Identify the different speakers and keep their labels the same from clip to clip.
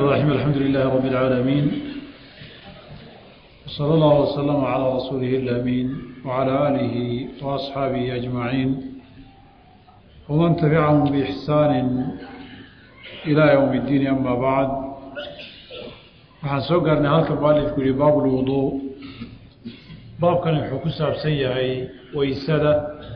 Speaker 1: الرحيم الحمد لله رب العالمين وصلى الله وسلم على رسوله الأمين وعلى آله وأصحابه أجمعين ومن تبعهم بإحسان إلى يوم الدين أما بعد waxaan soo gaarnay halka mualifku yihi baab lwuduu baabkani wuxuu ku saabsan yahay weysada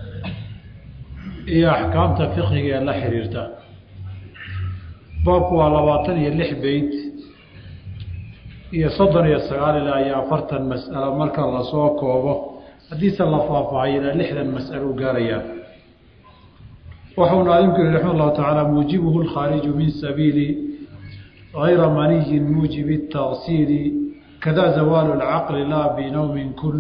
Speaker 1: iyo axkaamta fiqiga ee la xiriirta baabku waa labaatan iyo lix beyt iyo soddon iyo sagaal ilaa iyo afartan mas'alo marka lasoo koobo haddiise la faahfaahay ilaa lixdan mas'alo u gaarayaa waxau naadimku yihi raxima allahu tacaala muujibuhu lkhaariju min sabiili غير مني موجب التغسيل كذا زوال العقل لا بنوم كل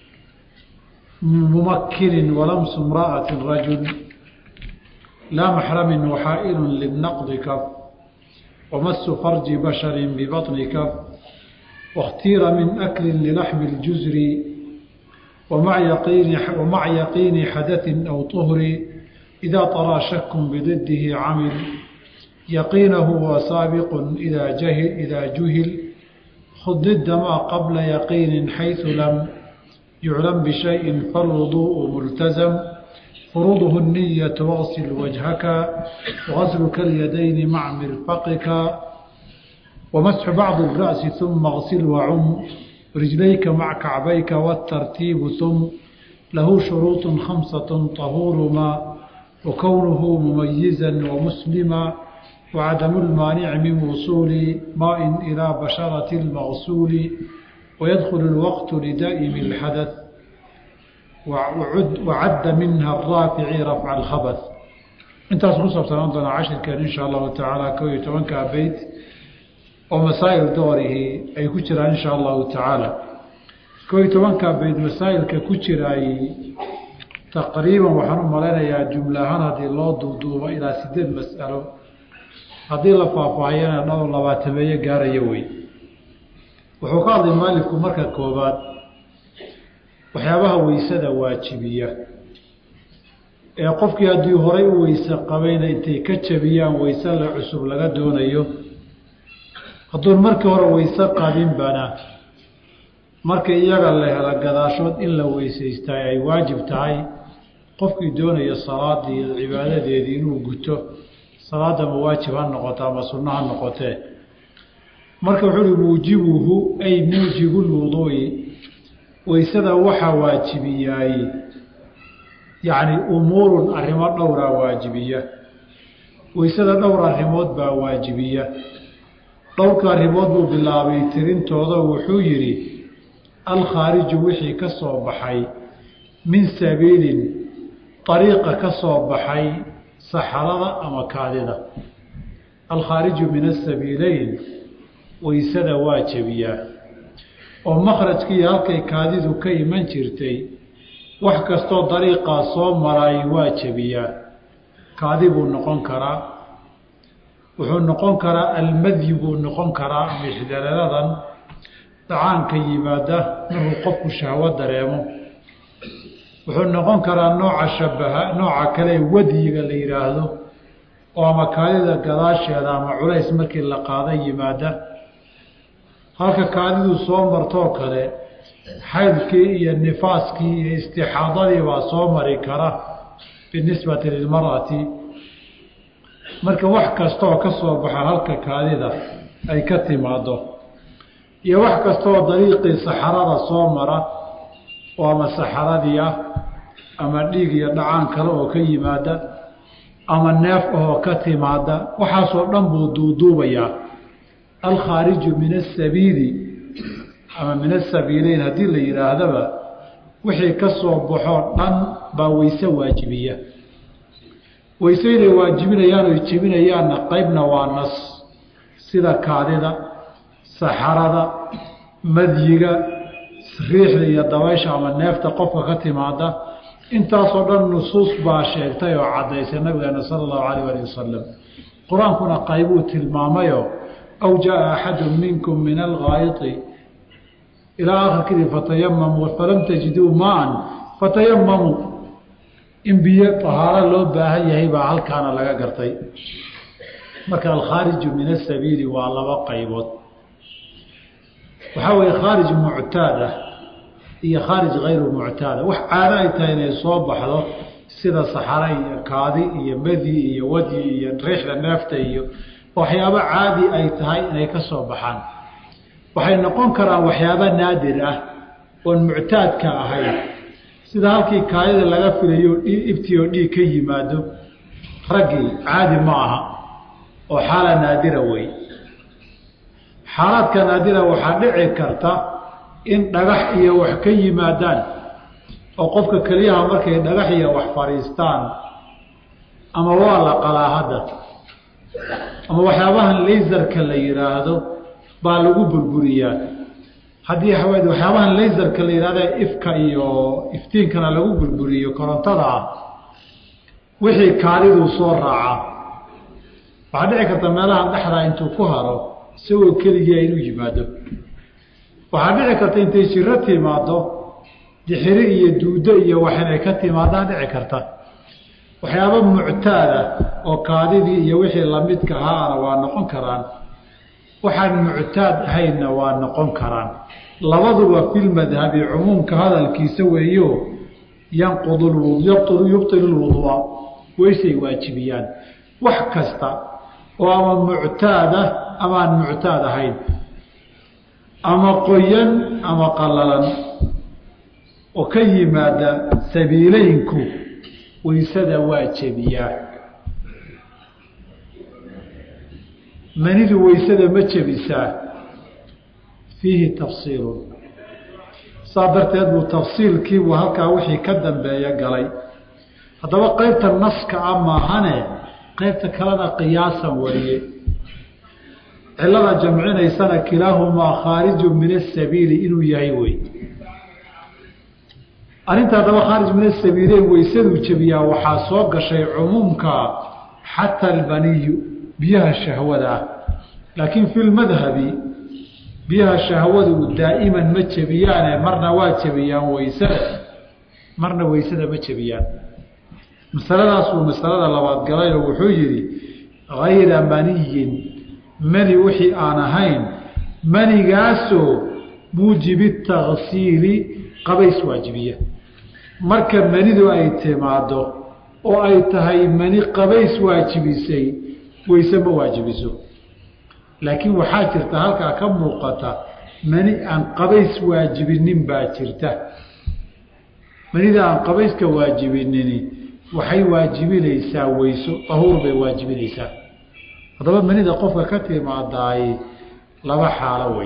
Speaker 1: ممكن ولمس امرأة رجل لا محرم وحائل للنقض كف ومس فرج بشر ببطن كف واختير من أكل للحم الجزر ومع يقين, ومع يقين حدث أو طهر إذا طرى شك بضده عمل يقينه وسابق إذا جهل إذا جهل خذ ضد ما قبل يقين حيث لم يعلم بشيء فالوضوء ملتزم فروضه النية واغسل وجهك وغسلك اليدين مع مرفقك ومسح بعض الرأس ثم اغسل وعم رجليك مع كعبيك والترتيب ثم له شروط خمسة طهور ما وكونه مميزا ومسلما وعدم المانع من وصول ماء إلى بشرة المغسول ويدخل الوقت لدائم الحدث وعد, وعد منها الرافع رفع الخبث intaas ku saabsanaantana cashirkeen insha allahu tacaala kow iyo tobankaa beyt oo masaa'il doorihii ay ku jiraan insha allahu tacaala kow iyo tobankaa beyt masaa'ilka ku jiraayey taqriiban waxaan u malaynayaa jumla ahaan haddii loo duuduubo ilaa sideed mas'alo haddii la faahfaahiyana dhowr labaatameeyo gaaraya wey wuxuu ka hadlay maalifku marka koobaad waxyaabaha weysada waajibiya ee qofkii haddii horay u weyse qabayna intay ka jabiyaan weyse la cusub laga doonayo hadduun markii hore weyse qabinbana marka iyaga la helo gadaashood in la weysaystaa ay waajib tahay qofkii doonaya salaadii cibaadadeedii inuu guto salaada ma waajib ha noqoto ama sunno ha noqotee marka wuxuu uhi muujibuhu ay muujibu lwuduu'i weysada waxaa waajibiyaay yacni umuurun arrimo dhowraa waajibiya weysada dhowr arrimood baa waajibiya dhowrka arrimood buu bilaabay tirintooda wuxuu yidhi alkhaariju wixii ka soo baxay min sabiilin ariiqa ka soo baxay saxarada ama kaadida alkhaariju min asabiileyn weysada waa jebiyaa oo makhrajkii halkay kaadidu ka iman jirtay wax kastoo dariiqaa soo maraay waa jebiyaa kaadi buu noqon karaa wuxuu noqon karaa almadyi buu noqon karaa ama ixdalaladan dhacaanka yimaada markuu qofku shahwo dareemo wuxuu noqon karaa nooca shabaha nooca kale wadyiga la yidhaahdo oo ama kaadida gadaasheeda ama culays markii la qaada yimaada halka kaadidu soo martoo kale xaydkii iyo nifaaskii iyo istixaadadii baa soo mari kara binisbati lilmar'ati marka wax kastaoo ka soo baxa halka kaadida ay ka timaado iyo wax kastaoo dariiqii saxarada soo mara oo ama saxaradii ah ama dhiig iyo dhacaan kale oo ka yimaada ama neef ahoo ka timaada waxaasoo dhan buu duuduubayaa alkhaariju min asabiili ama min asabiileyn haddii la yidhaahdaba wixii ka soo baxoo dhan baa weyse waajibiya weyseyday waajibinayaan oy jebinayaanna qeybna waa nas sida kaadida saxarada madyiga riixda iyo dabaysha ama neefta qofka ka timaada intaasoo dhan nusuus baa sheegtay oo caddaysay nabigeena sala allahu calayh ali wasalam qur-aankuna qaybuu tilmaamayo aw jaa axadu minkum min algaayiti ilaa akhirkidii fatayamamuu falam tajiduu maan fatayamamuu in biyo tahaaro loo baahan yahay baa halkaana laga gartay marka alkhaariju min asabiili waa laba qaybood waxaa weeye khaarij muctaad ah iyo khaarij hayru muctaada wax caado ay tahay inay soo baxdo sida saxara iyo kaadi iyo madi iyo wadi iyo riixda neefta iyo waxyaabo caadi ay tahay inay ka soo baxaan waxay noqon karaan waxyaabo naadir ah oon muctaadka ahayn sida halkii kaadida laga filayo ibti oo dhiig ka yimaado raggii caadi ma aha oo xaala naadira wey xaalaadka naadira waxaa dhici karta in dhagax iyo wax ka yimaadaan oo qofka keliyaha markay dhagax iyo wax fadhiistaan ama waa la qalaa hadda ama waxyaabahan laysarka la yidhaahdo baa lagu burburiyaa haddii waxyaabahan laysarka la yidhahda ifka iyo iftiinkana lagu burburiyo korontada ah wixii kaadiduu soo raacaa waxaa dhici karta meelahan dhexdaa intuu ku haro isagoo keligia inuu yimaado waxaa dhici karta intay jiro timaado dixiri iyo duudo iyo wax inay ka timaadaan dhici karta waxyaaba muctaada oo kaadidii iyo wixii lamidka ahaana waa noqon karaan waxaan muctaad ahaynna waa noqon karaan labaduba filmadhabi cumuumka hadalkiisa weeyo yanqudu yubtilu lwudua weysay waajibiyaan wax kasta oo ama muctaada ama aan muctaad ahayn ama qoyan ama qalalan oo ka yimaada sabiileynku waysada waa jebiyaa manidu waysada ma jebisaa fiihi tafsiilun saa darteed buu tafsiilkiibuu halkaa wixii ka dambeeya galay haddaba qeybta naska a maahane qeybta kalena qiyaasan wariye cilada jamcinaysana kilaahumaa khaariju min asabiili inuu yahay wey arrinta haddaba khaarij min asabiileyn waysaduu jebiyaa waxaa soo gashay cumuumka xata albaniyu biyaha shahwada ah laakiin fi lmadhabi biyaha shahwadu daa'iman ma jebiyaane marna waa jebiyaan waysada marna waysada ma jebiyaan masaladaasuu masalada labaad galayoo wuxuu yidhi hayra maniyin mani wixii aan ahayn manigaasoo muujibi taksiili qabays waajibiya marka manidu ay timaado oo ay tahay mani qabays waajibisay wayse ma waajibiso laakiin waxaa jirta halkaa ka muuqata mani aan qabays waajibinin baa jirta manida aan qabayska waajibinini waxay waajibinaysaa weyso dahuur bay waajibinaysaa haddaba manida qofka ka timaadaay laba xaalo wey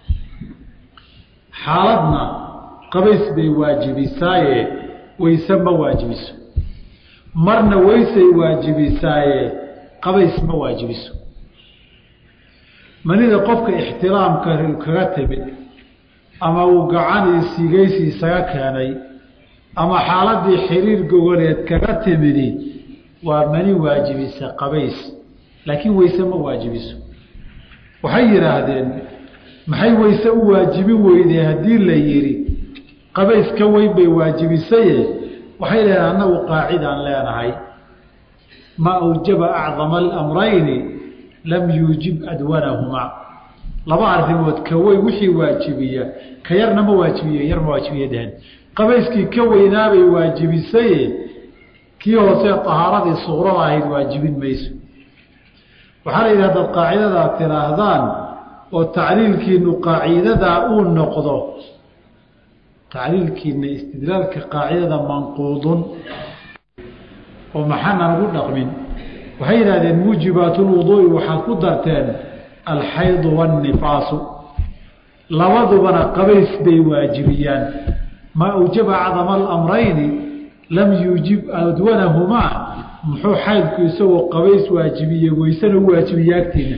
Speaker 1: xaaladna qabays bay waajibisaaye wayse ma waajibiso marna waysay waajibisaaye qabays ma waajibiso manida qofka ixtiraamka kaga timid ama uu gacan iyo sigaysi isaga keenay ama xaaladii xiriir gogoleed kaga timidi waa mani waajibisa qabays laakiin wayse ma waajibiso waxay yidhaahdeen maxay wayse u waajibin weydee haddii la yidhi qabays ka weyn bay waajibisaye waxay leedahay annagu qaacidaan leenahay maa awjaba acdama alamrayni lam yuujib adwanahumaa laba arrimood ka weyn wixii waajibiya ka yarna ma waajibiye yar ma waajibiye dhehen qabayskii ka weynaabay waajibisaye kii hoose tahaaradii suqrada ahayd waajibin mayso waxaa la yidhi hadaad qaacidadaa tidhaahdaan oo tacliilkiinu qaacidadaa uu noqdo tacliilkiina istidlaalka qaacidada manquudun oo maxaana ugu dhaqmin waxay yidhahdeen muujibaat lwuduui waxaad ku darteen alxaydu waannifaasu labadubana qabays bay waajibiyaan maa awjaba acdama alamrayni lam yuujib adwanahumaa muxuu xaydku isagoo qabays waajibiye weysena u waajibiye agtiina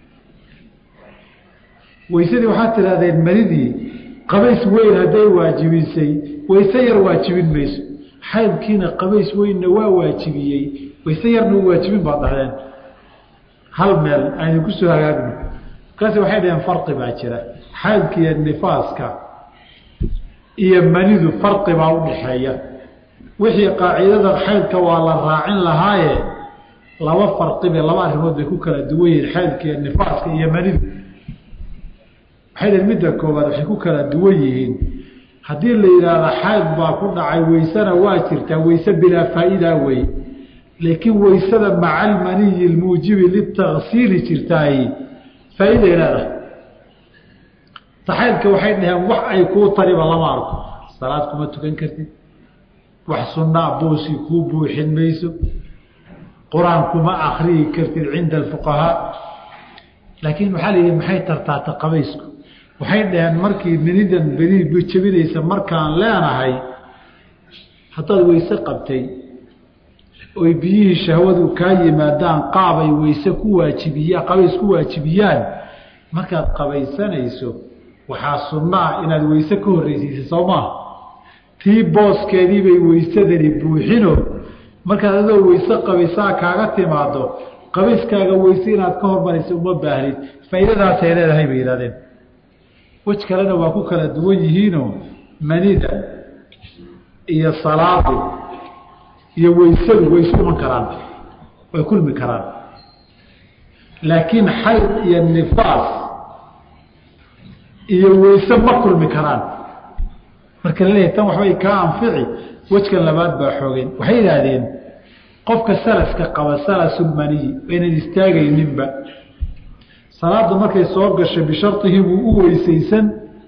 Speaker 1: weysadii waxaad tidhahdeen manidii qabays weyn hadday waajibisay wayse yar waajibin mayso xaydkiina qabays weynna waa waajibiyey wayse yarna u waajibin baad dhahdeen hal meel aynu ku soo hagaagno markaasi waxay dhaheen farqi baa jira xaydka iyo nifaaska iyo manidu farqi baa u dhaxeeya wixii qaacidada xaydka waa la raacin lahaaye laba farqibe laba arrimood bay ku kala duwan yihiin xaydka iyo nifaaska iyo manidu waxay dhn midda koobaad waxay ku kala duwan yihiin haddii la yidhaahdo xayd baa ku dhacay weysena waa jirtaa weyse bilaa faa'idaa wey laakiin weysada maca almaniyi lmuujibi litaksiili jirtaay faa'iday leedahay taxaydka waxay dhaheen wax ay kuu tariba lama arko salaad kuma tukan kartid wax sunnaa boosi kuu buuxin mayso qur-aan kuma akriyi kartid cinda alfuqahaa laakiin waxaa la yidhi maxay tartaata qabaysku waxay dhaheen markii minidan beni jebinaysa markaan leenahay haddaad weyse qabtay oy biyihii shahwadu kaa yimaadaan qaabay weyse ku waajibiyaan qabays ku waajibiyaan markaad qabaysanayso waxaa sunno ah inaad weyse ka horreysiisa soo maaha tii booskeediibay weysadani buuxino markaad adoo weyse qabaysaa kaaga timaado qabayskaaga weyse inaad ka hormaraysa uma baahnid faa'iidadaasay leedahay bay yidhahdeen wej kalena waa ku kala duwan yihiinoo manida iyo salaadu iyo weysadu way isu iman karaan way kulmi karaan laakiin xayd iyo nifaas iyo weyse ma kulmi karaan marka la leeyahay tan waxbay kaa anfici wejkan labaad baa xoogeen waxay yidhaahdeen qofka salaska qaba salasulmaniyi aynan istaagayninba salaadu markay soo gasho bisharطihi wuu u weysaysan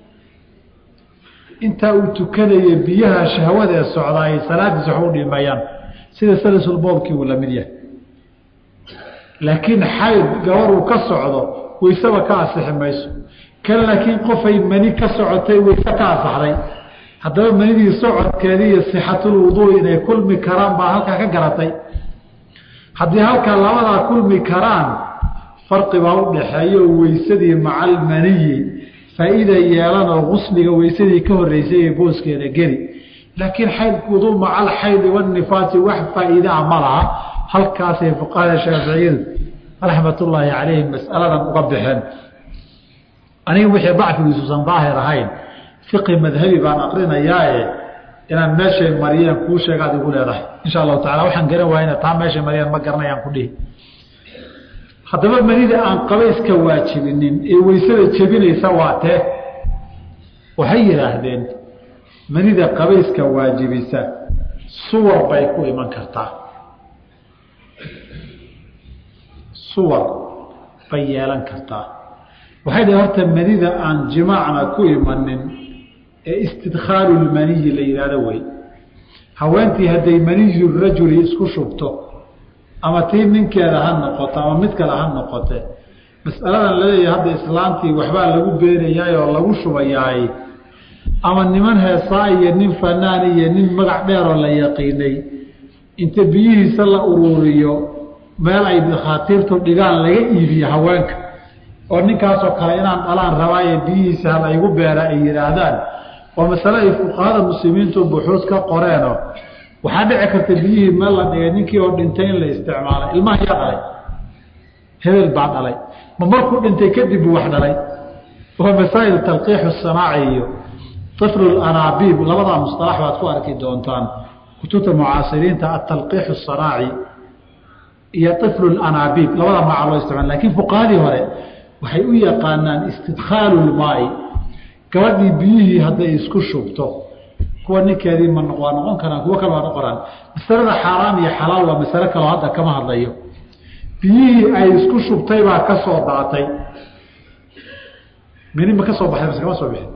Speaker 1: intaa uu tukanaya biyaha shahwada ee socdaay salaadiis wax u dhimayaan sida salasulboolkii uu la mid yahay laakiin xayd gabaruu ka socdo weyseba ka asixi mayso kan laakiin qofay mani ka socotay weyse ka asaxday haddaba manidii socodkeedii iyo sixatulwuduu inay kulmi karaan baa halkaa ka garatay haddii halkaa labadaa kulmi karaan farqi baa u dhaxeeyo weysadii maca almaniyi faa'iida yeelan oo gusliga weysadii ka horreysay ee booskeeda geli laakiin xaydkuudu maca alxaydi wanifaasi wax faa'iidaa ma laha halkaasay fuqahada shaaficiyadu raxmatullaahi calayhim mas'aladan uga baxeen aniga wixii dacfigiisuusan daahir ahayn fiqi madhabi baan aqrinayaae inaan meeshay mariyeen kuu sheegaad igu leedahay insha allahu tacala waxaan garan waayna taa meeshay mariyeen ma garanayaan ku dhihi haddaba manida aan qabayska waajibinin ee weysada jebinaysa waa tee waxay yidhaahdeen manida qabayska waajibisa suwar bay ku iman kartaa suwar bay yeelan kartaa waxay dhahen horta manida aan jimaacna ku imanin ee istidkhaalu lmaniyi la yidhahdo wey haweentii hadday maniyu rajuli isku shubto ama tii ninkeeda ha noqoto ama mid kale ha noqote masaladan laleeyahay hadda islaantii waxbaa lagu beenayaay oo lagu shubayaay ama niman heesaa iyo nin fanaan iyo nin magac dheeroo la yaqiinay inta biyihiisa la uruuriyo meel ay dakhaatiirtu dhigaan laga iibiyo haweenka oo ninkaasoo kale inaan dhalaan rabaaye biyihiisa hala igu beera ay yidhaahdaan waa masale ay fuqahada muslimiintu buxuus ka qoreenoo waxaa dhici karta biyihii meel la dhigay ninkii oo dhintay in la isticmaalay ilmaha yaa dhalay hebel baa dhalay ma markuu dhintay kadib buu wax dhalay waa masaa'il talqiixu sanaaci iyo iflu anaabiib labadaa musalax baad ku arki doontaan kutubta mucaasiriinta atalqiixu sanaaci iyo iflu anaabiib labada magaca loo isticmaal lakiin fuqahadii hore waxay u yaqaanaan istidkhaalu lmaai gabadhii biyihii hadday isku shubto kuwa ninkeedii ma waa noqon karaan kuwo kale waa noqonaan masalada xaaraam iyo xalaal waa masale kaloo hadda kama hadlayo biyihii ay isku shubtay baa ka soo daatay mini ma ka soo baxay mase kama soo bixin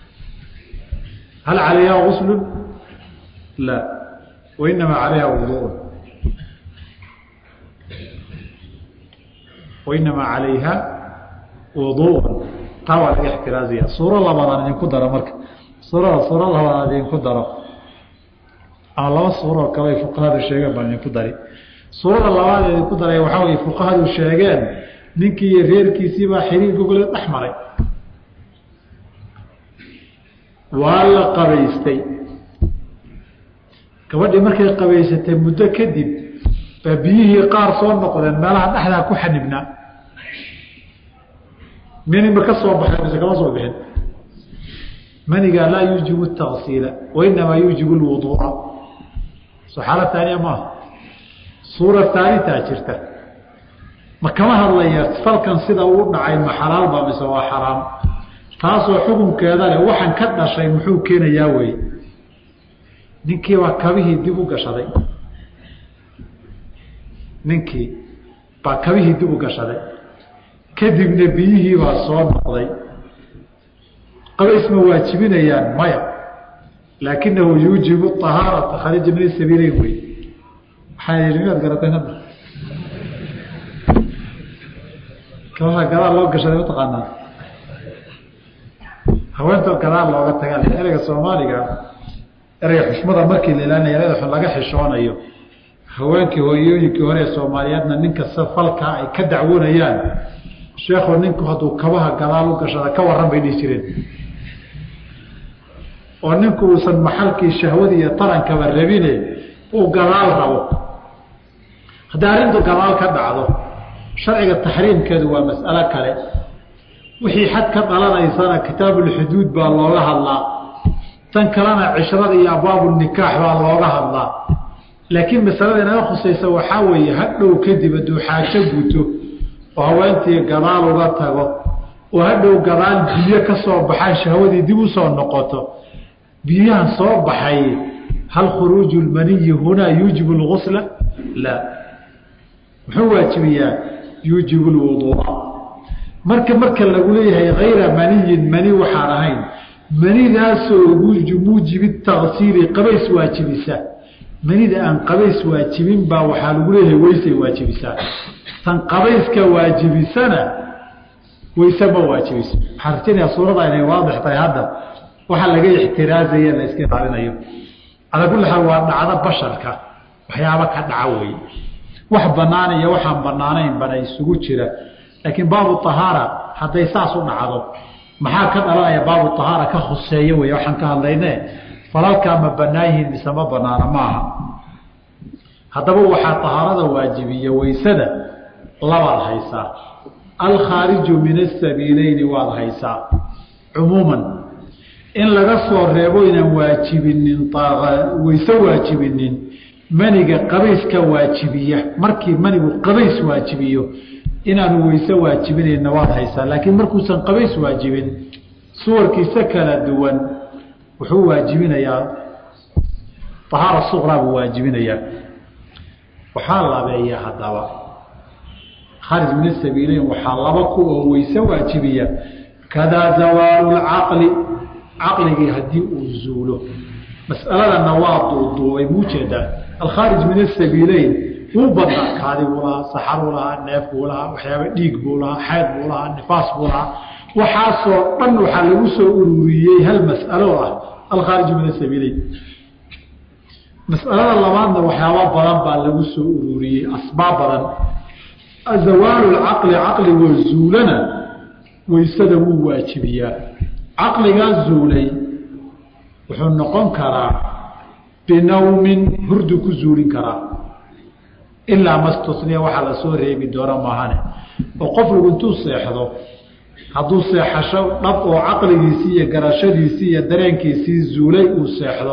Speaker 1: hal calayha guslu la wainamaa calayha wuduun wainamaa calayha wuduun taa waa laga ixtiraaziya suuro labaadaan idinku daro marka suurada suuro labaadaan idinku daro ama laba suuroo kale ay fuqahadu sheegeen baan idinku dari suurada labaad ee idinku daray waxaa way fuqahadu sheegeen ninkii iyo reerkiisiibaa xiriir gogole dhex maray waa la qabaystay gabadhii markay qabaysatay muddo kadib baa biyihii qaar soo noqdeen meelaha dhexdaa ku xanibnaa minima ka soo baxay mise kama soo bixin maniga laa yuujibu taksiila wainamaa yuujibu lwuduuca soo xaala taaniya maaha suura taalitaa jirta ma kama hadlaya falkan sida uu dhacay ma xalaalba mise waa xaraam taasoo xukunkeeda leh waxaan ka dhashay muxuu keenayaa wey ninkii baa kabihii dib u gashaday ninkii baa kabihii dib u gashaday kadibna biyihii baa soo noqday qabays ma waajibinayaan maya laakinahu yuujibu ahaarata kharija min sabiileyn wey waxaa yii miyaad garatay hadda kabaha gadaal loo gashaday mataqaanaa haweentoo gadaal looga tagaa ereyga soomaaliga ereyga xushmada markii la ilaalinaya ereyda xun laga xishoonayo haweenkii hooyooyinkii hore ee soomaaliyeedna ninkasta falkaa ay ka dacwoonayaan sheekhu ninku hadduu kabaha gadaal u gashada ka waran bay dhihi jireen oo ninku uusan maxalkii shahwadii iyo tarankaba rabine uu gadaal rabo haddii arrintu gadaal ka dhacdo sharciga taxriimkeedu waa mas'alo kale wixii xad ka dhalanaysana kitaabulxuduud baa looga hadlaa tan kalena cishrada iyo abwaabu nikaax baa looga hadlaa laakiin masalada inaga khusaysa waxaa weeye hadhow kadib hadduu xaajo guto oo haweentii gadaal uga tago oo hadhow gadaal biyo ka soo baxaan shahwadii dib u soo noqoto biyahan soo baxay hal khuruuju lmaniyi hunaa yuujibu lgusla laa muxuu waajibiyaa yuujibu lwuduua marka marka lagu leeyahay hayra maniyin mani waxaan ahayn manidaasoo muujibi taksiiri qabays waajibisa manida aan qabays waajibin baa waxaa lagu leeyahay weysay waajibisaa tan qabayska waajibisana weyse ma waajibiso waxaan rajaynayaa suurada inay waadix tahay hadda waxaa laga ixtiraazaya la iska ilaalinayo calaa kulli xaal waa dhacdo basharka waxyaaba ka dhaca wey wax banaan iyo waxaan banaanayn bana isugu jira laakiin baabu ahaara hadday saas u dhacdo maxaa ka dhalanaya baabu ahaara ka khuseeya wey waxaan ka hadlayne falalkaa ma banaan yihiin mise ma banaana maaha haddaba waxaa ahaarada waajibiya weysada labaad haysaa alkhaariju min asabiileyni waad haysaa cumuuman in laga soo reebo inaan waajibinin weyse waajibinin maniga qabayska waajibiya markii manigu qabays waajibiyo inaanu weyse waajibinayna waad haysaa laakiin markuusan qabays waajibin suwarkiisa kala duwan wuxuu waajibinayaa ahaara suqraa buu waajibinayaa waxaa labeeya haddaba kharij min asabiileyn waxaa laba ku oo weyse waajibiya kadaa zawaalu lcaqli caqligii haddii uu zuulo mas'aladana waa duuduubay muu jeedaa alkhaarij min asabiileyn wuu badnaa kaadi buu lahaa saxar buu lahaa neef buu lahaa waxyaaba dhiig buu lahaa xeyd buu lahaa nifaas buu lahaa waxaasoo dhan waxaa lagu soo ururiyey hal mas'alo ah alkhaarij min asabiileyn mas'alada labaadna waxyaaba badan baa lagu soo ururiyey asbaab badan zawaalu lcaqli caqligoo zuulana weysada wuu waajibiyaa caqligaa zuulay wuxuu noqon karaa binawmin hurdu ku zuulin karaa ilaa mastusniya waxaa la soo reebi doona maahane oo qofligu intuu seexdo hadduu seexasho dhab oo caqligiisii iyo garashadiisii iyo dareenkiisii zuulay uu seexdo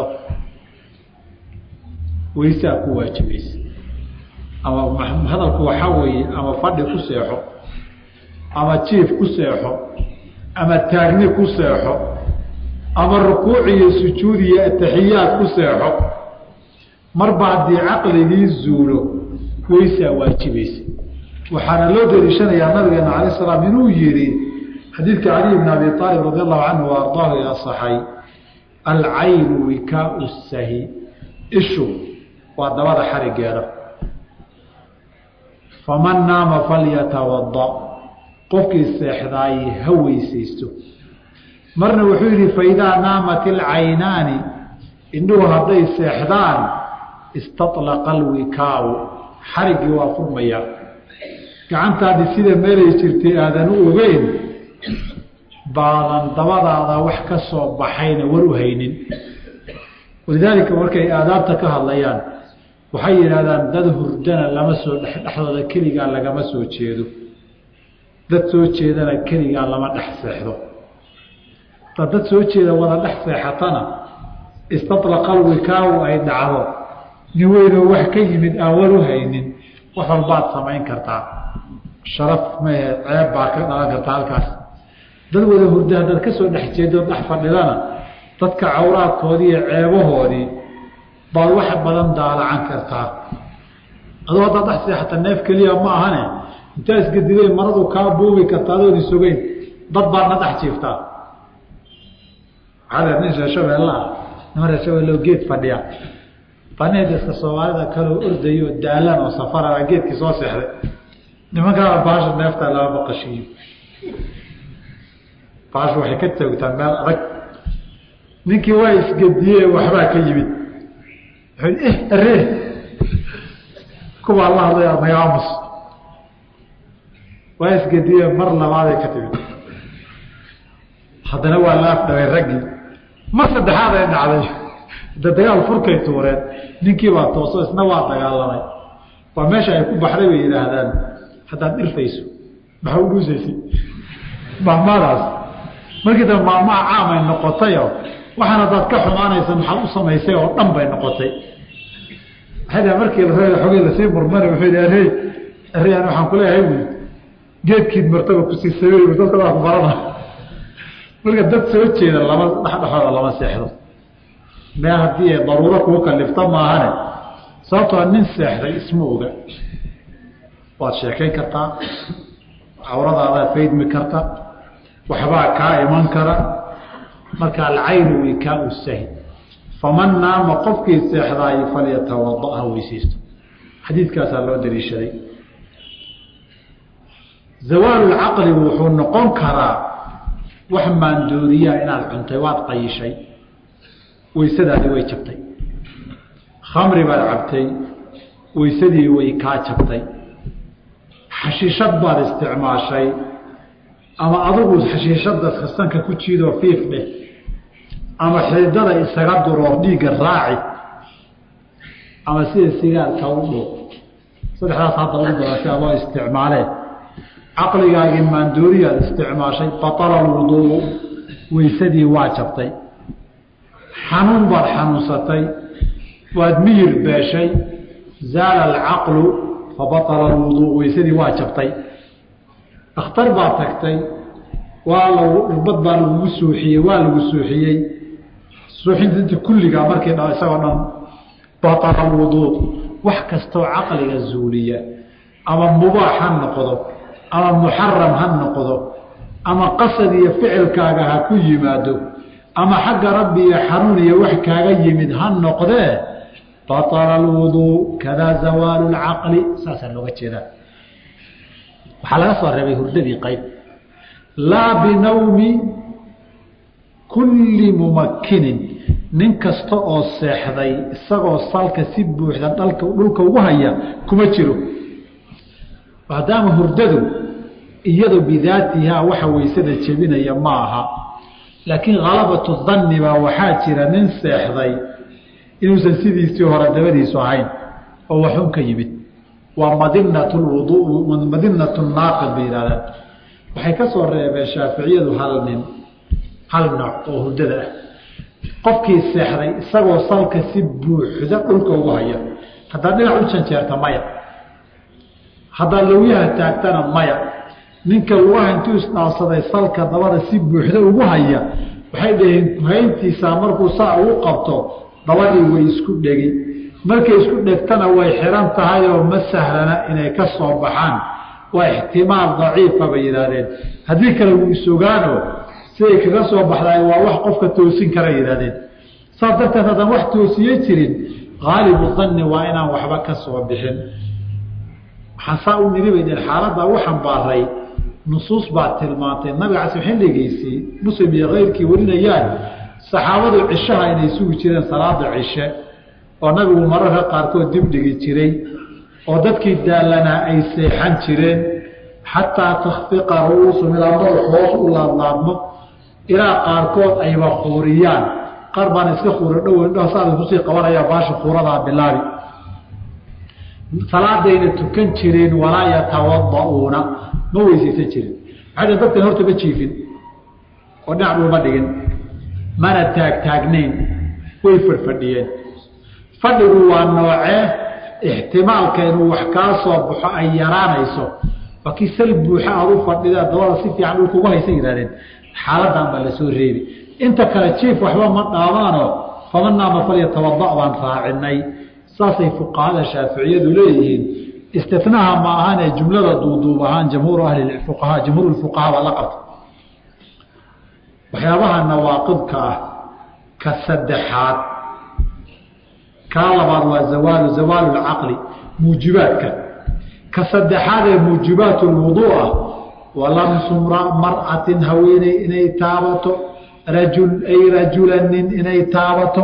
Speaker 1: weysaa ku waajibaysa ama hadalku waxaa weeye ama fadhi ku seexo ama jiif ku seexo ama taagni ku seexo ama rukuuc iyo sujuud iyo ataxiyaad ku seexo marba haddii caqligii zuulo weysaa waajibaysa waxaana loo daliishanayaa nabigeena cala salaam inuu yihi xadiidka caliy bn abi aalib radi allahu canhu wa ardaahu ee asaxay alcaynu wikaau sahi ishu waa dabada xarigeeda faman naama falyatawada qofkii seexdaaye ha weysaysto marna wuxuu yidhi faidaa naamat ilcaynaani indhuhu hadday seexdaan istaطlaqa alwikaau xariggii waa furmaya gacantaadii sida meelay jirtay aadan u ogeyn baadan dabadaada wax ka soo baxayna war u haynin walidaalika markay aadaabta ka hadlayaan waxay yidhahdaan dad hurdana lama soo dhexdooda keligaa lagama soo jeedo dad soo jeedana keligaa lama dhex seexdo ta dad soo jeeda wada dhex seexatana istaطlaqa alwikaawu ay dhacdo nin weynoo wax ka yimid aan war u haynin wax walbaad samayn kartaa sharaf mahe ceeb baa ka dhalan kartaa halkaas dad wada hurda haddaad ka soo dhex jeedo dhex fadhidana dadka cawraadkoodii iyo ceebahoodii baad wax badan daalacan kartaa adoo haddaad dhex seexata neef keliya ma ahane intaa isgadiday maradu kaa buubi karta adoon isogeyn dad baadna dhex jiiftaa waxaa nin reer shabeelle ah niman reer shabeelleo geed fadhiya baneediska soomaalida kaloo ordayo daalan oo safarana geedkii soo seexday nimankaa baasha neefta lama maqashiiyo baasha waxay ka toogtaa meel adag ninkii waa isgediye waxbaa ka yimid wuxuu aree kuwaa la hadlaya magaamus waa isgediye mar labaaday ka timid haddana waa la afdhaway raggii mar saddexaad ay dhacday da dagaal furkay tuureen ninkii baa tooso isna waa dagaalamay waa meesha ay ku baxday bay yidhaahdaan haddaad dhirfayso maxaa u dhuusaysay mahmaadaas markii dambe maamaha caamay noqotayo waxaan haddaad ka xumaanaysa maxaad u samaysay oo dhan bay noqotay waxay markii xogey lasii murmana wuxuu yidhi arey areyaan waxaan ku leeyahay wy geedkiid martaba kusii sameey dadka waa ku barana marka dad soo jeeda lama dhexdhexooda lama seexdo mee haddii ay daruuro kuu kalifta maahane sababtoo nin seexday isma oga waad sheekayn kartaa cawradaadaad faydmi karta waxbaa kaa iman kara marka alcaynu wikaau sahi faman naama qofkii seexdaayo falyatawada ha weysaysto xadiidkaasaa loo daliishaday zawaalulcaqli wuxuu noqon karaa wax maandooriyaa inaad cuntay waad qayishay weysadaadii way jabtay khamri baad cabtay weysadii way kaa jabtay xashiishad baad isticmaashay ama adigu xashiishada sanka ku jiidoo fiif dheh ama xididada isaga duroor dhiigga raaci ama sida sigaarka u dhow saddexdaas hadda ugu badan si adoo isticmaalee caqligaagii maandooriyaad isticmaashay batala lwuduu weysadii waa jabtay xanuun baad xanuunsatay waad miyir beeshay zaala alcaqlu fabatala alwuduu weysadii waa jabtay dhakhtar baad tagtay waa lagu irbad baa lagugu suuxiyey waa lagu suuxiyey suuxinta kulligaa markii dha isagoo dhan batala alwuduu wax kastoo caqliga zuuliya ama mubaax ha noqdo ama muxaram ha noqdo ama qasad iyo ficilkaaga ha ku yimaado ama xagga rabbi iyo xanuun iyo wax kaaga yimid ha noqdee batala alwuduu kadaa zawaalu lcaqli saasaa looga jeedaa waxaa laga soo reebay hurdadii qayb laa binawmi kulli mumakkinin nin kasta oo seexday isagoo salka si buuxda dhalka dhulka ugu haya kuma jiro maadaama hurdadu iyado bidaatihaa waxa weysada jebinaya ma aha laakiin khalabatu danni baa waxaa jira nin seexday inuusan sidiisii hore dabadiisu ahayn oo waxun ka yimid waa madinat lwuduu madinatu naaqid bay yihahdaan waxay ka soo reebeen shaaficiyadu hal nin hal nooc oo hurdada ah qofkii seexday isagoo salka si buuxda dhulka ugu haya haddaad dhinac u janjeerta maya haddaad lawyaha taagtana maya ninka lugaha intuu isdhaafsaday salka dabada si buuxda ugu haya waxay dhaheen hayntiisaa markuu saa ugu qabto dabadii way isku dhegi markay isku dhegtana way xiran tahay oo ma sahlana inay ka soo baxaan waa ixtimaal daciifa bay yidhaahdeen haddii kale wuu isogaano siday kaga soo baxdaay waa wax qofka toosin kara yidhahdeen saas darteed haddaan wax toosiye jirin haalibu danni waa inaan waxba ka soo bixin waxaan saa u niri bay dheen xaaladdaa u xambaaray nusuus baa tilmaantay nabiga cas xilligiisii muslim iyo keyrkii warinayaan saxaabadu cishaha inay sugi jireen salaada cishe oo nabigu mararka qaarkood dib dhigi jiray oo dadkii daallanaa ay seexan jireen xataa takhfiqa ru'uusu ilaa madax hoos u laadlaadmo ilaa qaarkood ayba khuuriyaan qaar baan iska khuuri dhow indhaha saada kusii qabanaya baasha khuuradaa bilaabi salaadayna tukan jireen walaa yatawada'uuna ma weysaysan jirin maxay dhen dadkan horta ma jiifin oo dhinac dhulma dhigin mana taagtaagnayn way fadhfadhiyeen fadhigu waa noocee ixtimaalka inuu wax kaa soo baxo ay yaraanayso waa kii sal buuxa aad u fadhida dabada si fiican dhul kugu haysa yihahdeen xaaladan baa lasoo reebi inta kale jiif waxba ma dhaamaano faman naama falyatawada baan raacinay saasay fuqahada shaaficiyadu leeyihiin istinaha ma ahane jumlada duuduub ahaan jamhuur ahli fuqahaa jamhuur fuqahaa baa la qabta waxyaabaha nawaaqidka ah ka saddexaad kaa labaad waa zawaalu zawaalu lcaqli muujibaadka ka saddexaad ee muujibaat lwuduu ah walamsu mar'atin haweeney inay taabato rajul ay rajulanin inay taabato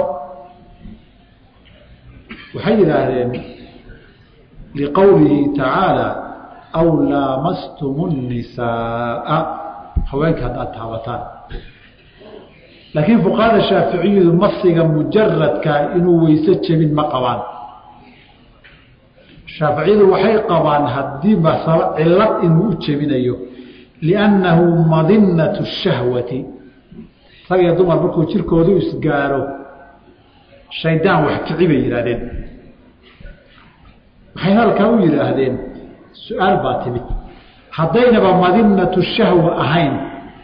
Speaker 1: waxay yidhaahdeen liqowlihi tacaala aw laamastum الnisaaa haweenka haddaad taabataan laakiin fuqahada shaaficiyadu masiga mujaradka inuu weyse jebin ma qabaan shaaficiyadu waxay qabaan haddii masalo cilad inuu u jebinayo liannahu madinatu shahwati rag iyo dumar markuu jirkoodu isgaaro shaydaan wax kici bay yidhaahdeen waxay halkaa u yidhaahdeen su-aal baa timid haddaynaba madinatu shahwa ahayn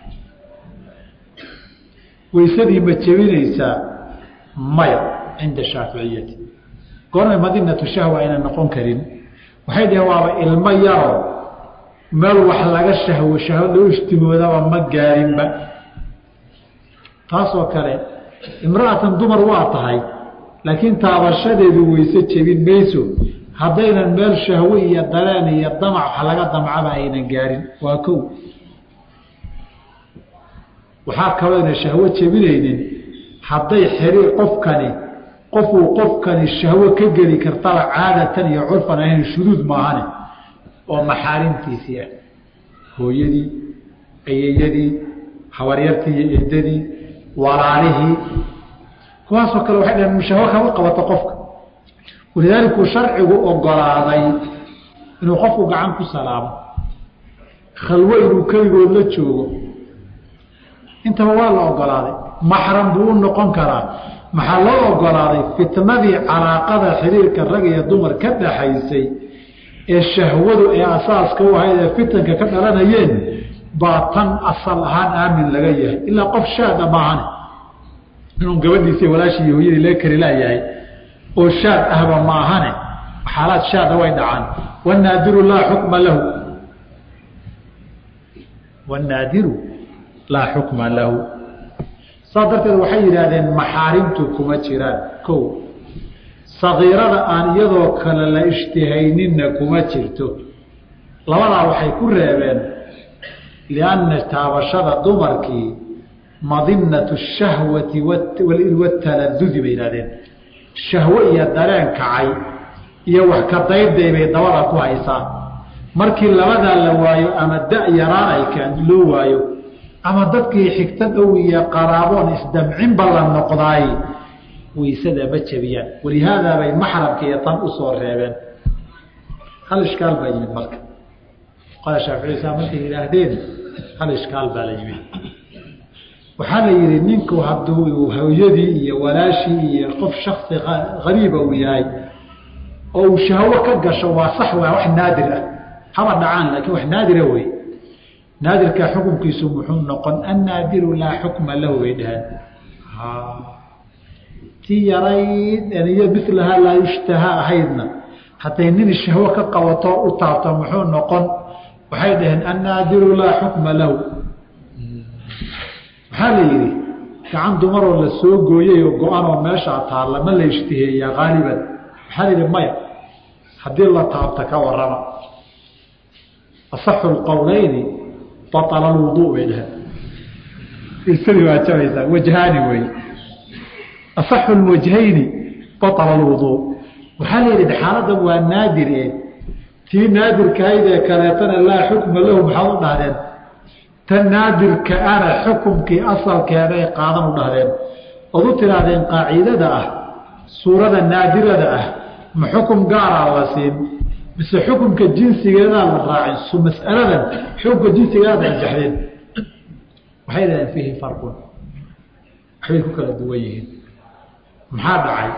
Speaker 1: weysadii ma jebinaysaa maya cinda shaaficiyati goormay madinatu shahwa ayna noqon karin waxay dhaheen waaba ilmo yaro meel wax laga shahwo shahwo loo ishtigoodaba ma gaarinba taasoo kale imra'atan dumar waa tahay laakiin taabashadeedu weyse jebin mayso haddaynan meel shahwo iyo dareen iyo damac wax laga damcaba aynan gaarin waa kow waxaa kalooyna shahwo jebinaynin hadday xiriir qofkani qofuu qofkani shahwo ka geli kartaba caadatan iyo curfan ahayn shuduud maahane oo maxaarimtiisii ah hooyadii ayeyadii habaryartii iyo eedadii walaalihii kuwaasoo kale waxay dhaheen shahwo kama qabato qofka walidaalikuu sharcigu ogolaaday inuu qofku gacan ku salaamo khalwo inuu keligood la joogo intaba waa la ogolaaday maxram buu u noqon karaa maxaa loo ogolaaday fitnadii calaaqada xiriirka rag iyo dumar ka dhaxaysay ee shahwadu ee asaaska u ahayd ee fitanka ka dhalanayeen baa tan asal ahaan aamin laga yahay ilaa qof shaada maahane inuu gabadhiisii walaashii iyo hooyadii laga kari laayahay oo shaad ahba maahane xaalaad shaada way dhacaan wanaadiru laa xukma lahu wanaadiru laa xukma lahu saas darteed waxay yidhaahdeen maxaarimtu kuma jiraan kow sagiirada aan iyadoo kale la ishtihayninna kuma jirto labadaa waxay ku reebeen lianna taabashada dumarkii madinatu shahwati wataladudi bay yidhahdeen shahwo iyo dareen kacay iyo wax ka dayday bay dabada ku haysaa markii labadaa la waayo ama da yaraan ay kaan loo waayo ama dadkii xigto dhow iyo qaraaboon isdamcinba la noqdaay waysada ma jebiyaan walihaadaa bay maxramka iyo tan usoo reebeen hal ishkaal baa yimid marka qala shaaficisa markay yidhaahdeen hal ishkaal baa la yimid waxaa la yidhi ninku hadduu hooyadii iyo walaashii iyo qof shaksi hariiba uu yahay oo uu shahwo ka gasho waa sax waa wax naadir ah haba dhacaan laakiin wax naadira wey naadirka xukunkiisu muxuu noqon annaadiru laa xukma lahu bay dhaheen tii yarayd aniyo milahaa laa yushtahaa ahaydna hadday nin shahwo ka qabato u taabto muxuu noqon waxay dhaheen annaadiru laa xukma lahu waxaa la yidhi gacan dumaroo la soo gooyay oo go-anoo meeshaa taalla ma la ishtiheeyaa haaliban waxaa la yidhi maya haddii la taabta ka warrama asaxu lqowleyni baala lwuduu bay dhaheen isadii waa jabaysaa wajhaani wey asaxu lwajhayni baala lwuduu waxaa la yidhi xaaladan waa naadir e tii naadirkahayd ee kaleetana laa xukma lahu maxaad u dhahdeen tan naadirka ana xukumkii asalkeeday qaadan u dhahdeen ood u tidhaahdeen qaacidada ah suurada naadirada ah ma xukum gaaraa la siin mise xukumka jinsigeedaa la raacin masaladan xukumka jinsigeedaad anjaxdeen waxay dhahdeen fiihi farqun waxbay ku kala duwan yihiin maxaa dhacay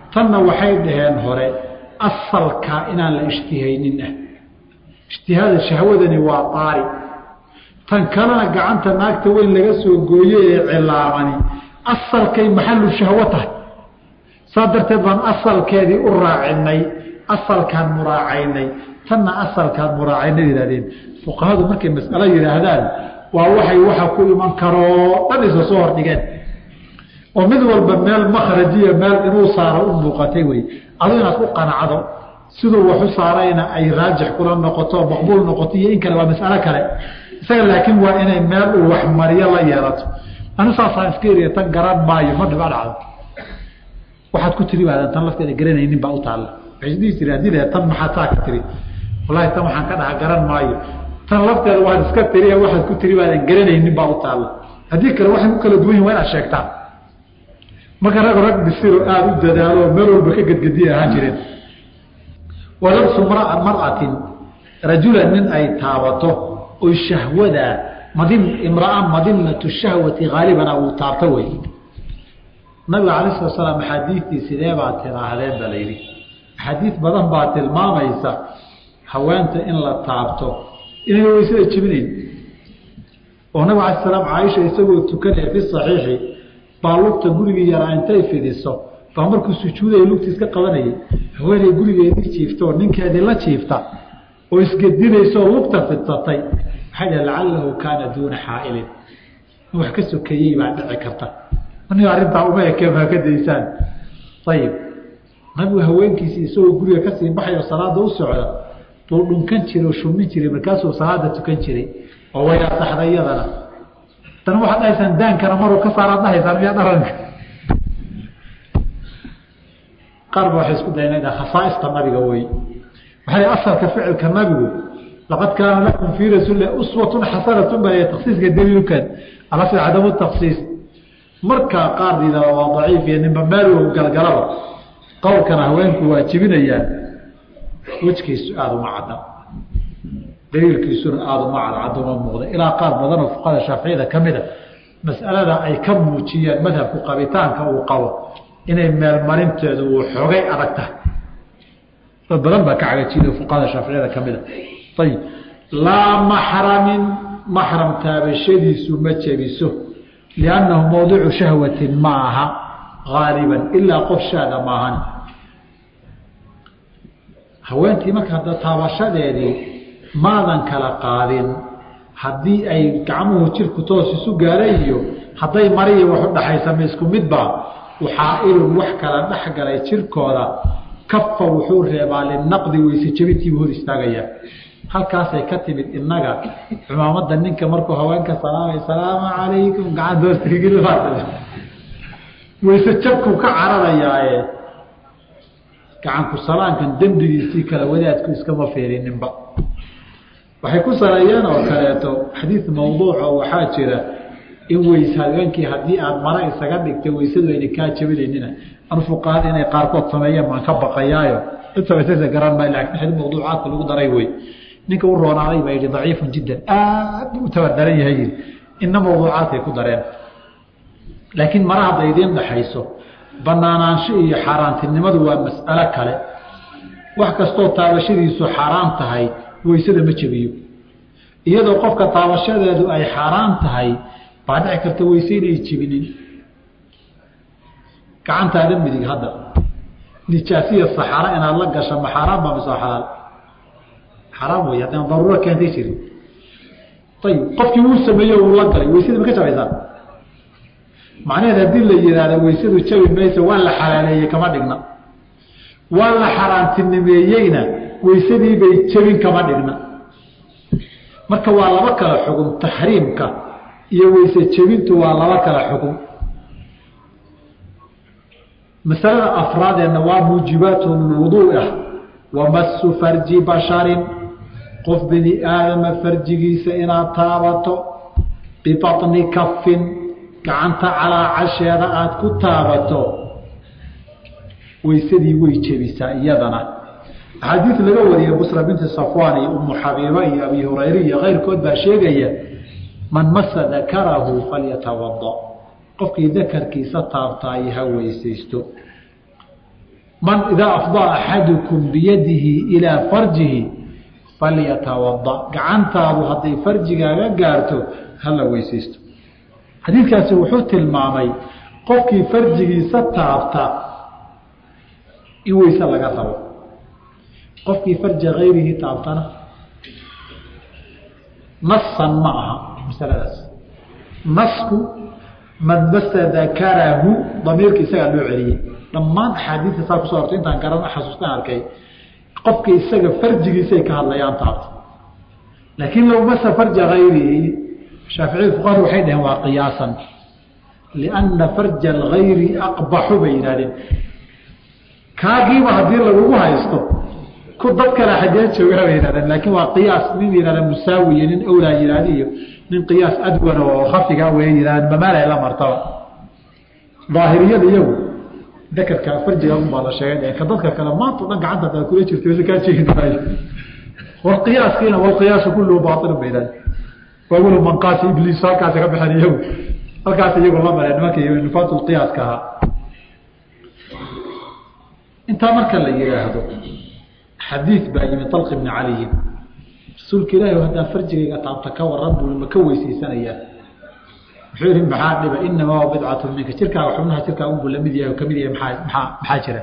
Speaker 1: tanna waxay dhaheen hore asalka inaan la ishtihaynin ah ishtihaada shahwadani waa daari tan kalena gacanta naagta weyn laga soo gooye ee cilaamani asalkay maxalu shahwo tahay saa darteed baan asalkeedii u raacinay asalkaan muraacaynay tanna asalkaan muraacaynay yihahdeen fuqahadu markay mas'alo yidhaahdaan waa waxay waxa ku iman karoo dhan isa soo hordhigeen oo mid walba meel makhrajiya meel inuu saaro u muuqatay wey adu inaad ku qanacdo siduu wax u saarayna ay raajix kula noqoto maqbuul noqoto iyo in kale waa mas'alo kale isaga laakiin waa inay meel uu waxmariyo la yeelato anu saasaan iska eriya tan garan maayo ma dhiba dhacdo waxaad ku tiri baadan tan lafteeda garanaynin baa u taalla waxay dhihi jire haddii la tan maxaad saa ka tiri wallahi tan waxaan ka dhaha garan maayo tan lafteeda waad iska tiri waxaad ku tiri baadan garanaynin baa u taalla haddii kale waxay ku kala duwan yihin waa inaad sheegtaa marka rag rag bisiro aada u dadaalo oo meel walba ka gedgediya ahaan jireen walabsu mar'atin rajulan nin ay taabato oy shahwada madin imraa madinatu shahwati haalibana uu taabto wey nabiga cala sala slaam axaadiidtii sidee baa tiraahdeen ba layidhi axaadiid badan baa tilmaamaysa haweenta in la taabto inayna weysada jebinayn oo nabig ala slaam caaisha isagoo tukanaya fi saxiixi baa lugta gurigii yaraa intay fidiso baa markuu sujuudaya lugta iska qabanayay haweeney gurigeedii jiiftaoo ninkeedii la jiifta oo isgedinaysaoo lugta fidsatay waxay dhah lacalahu kaana duuna xaailin in wax ka sokeeyey baa dhici karta aniga arrintaa uma ekeen baa ka daysaan ayib nabigu haweenkiisii isagoo guriga kasii baxayo salaada u socda buu dhunkan jiray oo shumin jiray markaasuu salaada tukan jiray oo way asaxday iyadana dana waxaad dhahaysaan daankana maruu ka saaraad dhahaysaan miyaa dharanka qaar ba waxay isku dayan khasaaista nabiga wey waxay asalka ficilka nabigu laqad kaana lakum fii rasuulilah uswatun xasanatun baa taksiiska daliilkan ala fi cadamu taksiis markaa qaar diidaba waa daciif iyo ninba meel galgalaba qowlkana haweenku waa jibinayaan wejkiisu aada uma cadda daliilkiisuna aada uma cadcadda uma muuqda ilaa qaar badanoo fuqada shaaficiyada ka mida mas'alada ay ka muujiyeen madhabku qabitaanka uu qabo inay meelmarinteedu uu xoogay adag tahay dad badan baa ka cagajiiday fuqahada shaaficiyada ka mida ayib laa maxramin maxram taabashadiisu ma jebiso liannahu mawdicu shahwatin ma aha haaliban ilaa qof shaada maahan haweentii marka hadda taabashadeedii maadan kala qaadin haddii ay gacmuhu jirku toos isu gaaray iyo hadday mariya wax u dhaxaysama isku midba waxaailun wax kala dhex galay jirkooda kafa wuxuu reebaa linaqdi weyse jebintiibu hor istaagayaa halkaasay ka timid inaga cumaamada ninka markuu haweenka salaamay salaamu calaykum gacan weyse jabkuu ka cararayaaye gacanku salaankan dembigiisii kale wadaadku iskama feerininba waxay ku saleeyeen oo kaleeto xadiid mawduuco waxaa jira in weys haweenkii haddii aada mara isaga dhigtay weysadu ayna kaa jabinaynina anu fuqahada inay qaarkood sameeyeen baan ka baqayaayo intaasa garan maayo lakin xadiid mawduucaadka lagu daray wey ninka u roonaaday baa yidhi daciifun jiddan aad buu u tabardaran yahay yidhi inna mawduucaadkay ku dareen laakiin mara hadday idiin dhaxayso banaanaansho iyo xaaraantinimadu waa mas'alo kale wax kastoo taabashadiisu xaaraan tahay weysada ma jebiyo iyadoo qofka taabashadeedu ay xaaraan tahay baa dhici karta weyse inay jebinin gacantaada midig hadda nijaasiya saxaara inaad la gasho ma xaaraan baa mise xalaal xaraam wey haddaan daruuro keentay jirin ayib qofkii wuu sameeye uu la galay weysada ma ka jabaysaa macnaheed haddii la yidhaahdo weysadu jabi mayso waa la xalaaleeyey kama dhigna waa la xaaraantinimeeyeyna weysadii bay jebin kama dhigna marka waa laba kala xugum taxriimka iyo weyse jebintu waa laba kala xugum masalada afraadeenna waa muujibaat lwuduu ah wamasu farji basharin qof bini aadama farjigiisa inaad taabato bibatni kafin gacanta calaacasheeda aada ku taabato weysadii way jebisaa iyadana axaadiid laga wariyay busra binti safwaan iyo umu xabiiba iyo abi hurayre iyo keyrkood baa sheegaya man masa dakarahu falyatawada qofkii dakarkiisa taabtaayo ha weysaysto man idaa afdaa axadukum biyadihi ilaa farjihi falyatawada gacantaadu hadday farjigaaga gaarto hala weysaysto xadiidkaasi wuxuu tilmaamay qofkii farjigiisa taabta in weyse laga rabo qofkii farja kayrihii taabtana nasan ma aha masaladaas nasku man masa dakarahu damiirka isagaa loo celiyey dhammaan axaadiista saa kusoo hortay intaan garan xasuustaan arkay qofka isaga farjigiisay ka hadlayaan taabta laakiin low masa farja hayrihi shaaficiyada fuqahadu waxay dhaheen waa qiyaasan lianna farja algayri aqbaxu bay yidhahdeen kaagiiba haddii lagugu haysto ku dad kale xagee joogaa bay yihahdeen laakiin waa qiyaas nin yihahda musaawiyo nin awlaa yihahda iyo nin qiyaas adwana oo khafiga way yidhahdeen mamaalay la martaba daahiriyada iyagu dakarka farjiga unbaa la sheegay ka dadka kale maanta o dhan gacanta taa kula jirta wase kaa jeegi maayo walqiyaaskiina walqiyaasu kulluhu baailun bay yidhahdeen waawlu manqaasi ibliis halkaasi ka baxeen iyagu halkaas iyagu la mareen nimanka nufaatu lqiyaaska ahaa intaa marka la yidhaahdo xadiid baa yimi alq bni caliyin rasuulka ilaahi haddaan farjigayga taabta ka waran buu ma ka weysaysanayaa wuxuu yihi maxaa dhiba inamaa wa bidcatu minka jirkaaga xubnaha jirkaaga unbuu lamid yahay oo kamid yahay maaa maaa maxaa jira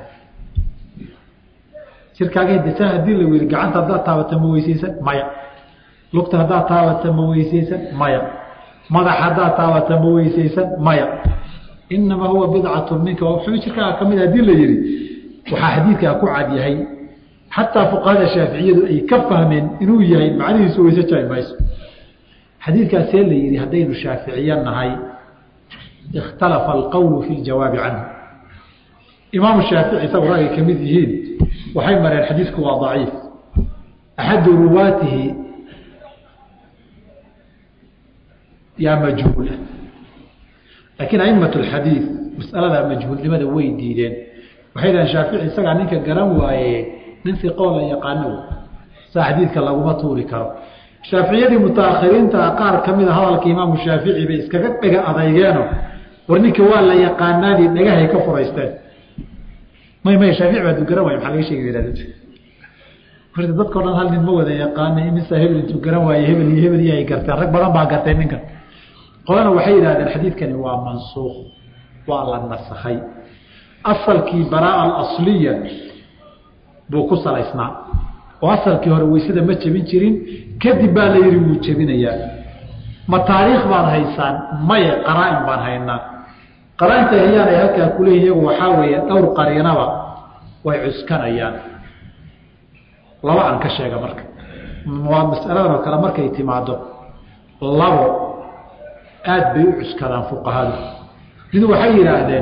Speaker 1: jirkaaga desa hadii la weri gacanta haddaad taabata ma weysaysan maya lugta haddaad taabata ma weysaysan maya madax haddaad taabata ma weysaysan maya inamaa huwa bidcatu minka xubin jirkaaga kamid hadii la yihi waxaa xadiidkaa ku cad yahay xataa fuqahada shaaficiyadu ay ka fahmeen inuu yahay macnihiisu weyse jari mayso xadiidkaasee la yihi haddaynu shaaficiye nahay ikhtalafa alqowlu fi ljawaabi canhu imaamu shaafici isagu ragay ka mid yihiin waxay mareen xadiidku waa daciif axadu ruwaatihi yaa majhuula laakiin aimat alxadiid mas'alada majhuulnimada way diideen waxay dhahen shaafici isagaa ninka garan waaye nin iqoo la yaqaano saa xadiidka laguma tuuri karo shaaficiyadii mutaakhiriinta qaar ka mida hadalka imaamu shaafici bay iskaga dhega adaygeeno war ninka waa la yaqaanaadii dhagahay ka furaysteen may may shaafici baa dugaran waay maxaa laga sheegi yihahd horta dadkao dhan hal nin ma wada yaqaana imisa hebel intuu garan waaye hebel iyo hebel iyo ay garteen rag badan baa gartay ninkan qolana waxay yidhahdeen xadiidkani waa mansuuq waa la nasakhay asalkii baraa alasliya buu ku salaysnaa oo asalkii hore weysada ma jebin jirin kadib baa la yihi wuu jebinayaa ma taariikh baad haysaan maye qaraa-in baan haynaa qaraa-inta hayaan ay halkaa kuleeyihin iyagu waxaa weeye dhowr qariinaba way cuskanayaan laba aan ka sheega marka waa masaladan oo kale markay timaado labo aada bay u cuskadaan fuqahadu mid waxay yidhaahdeen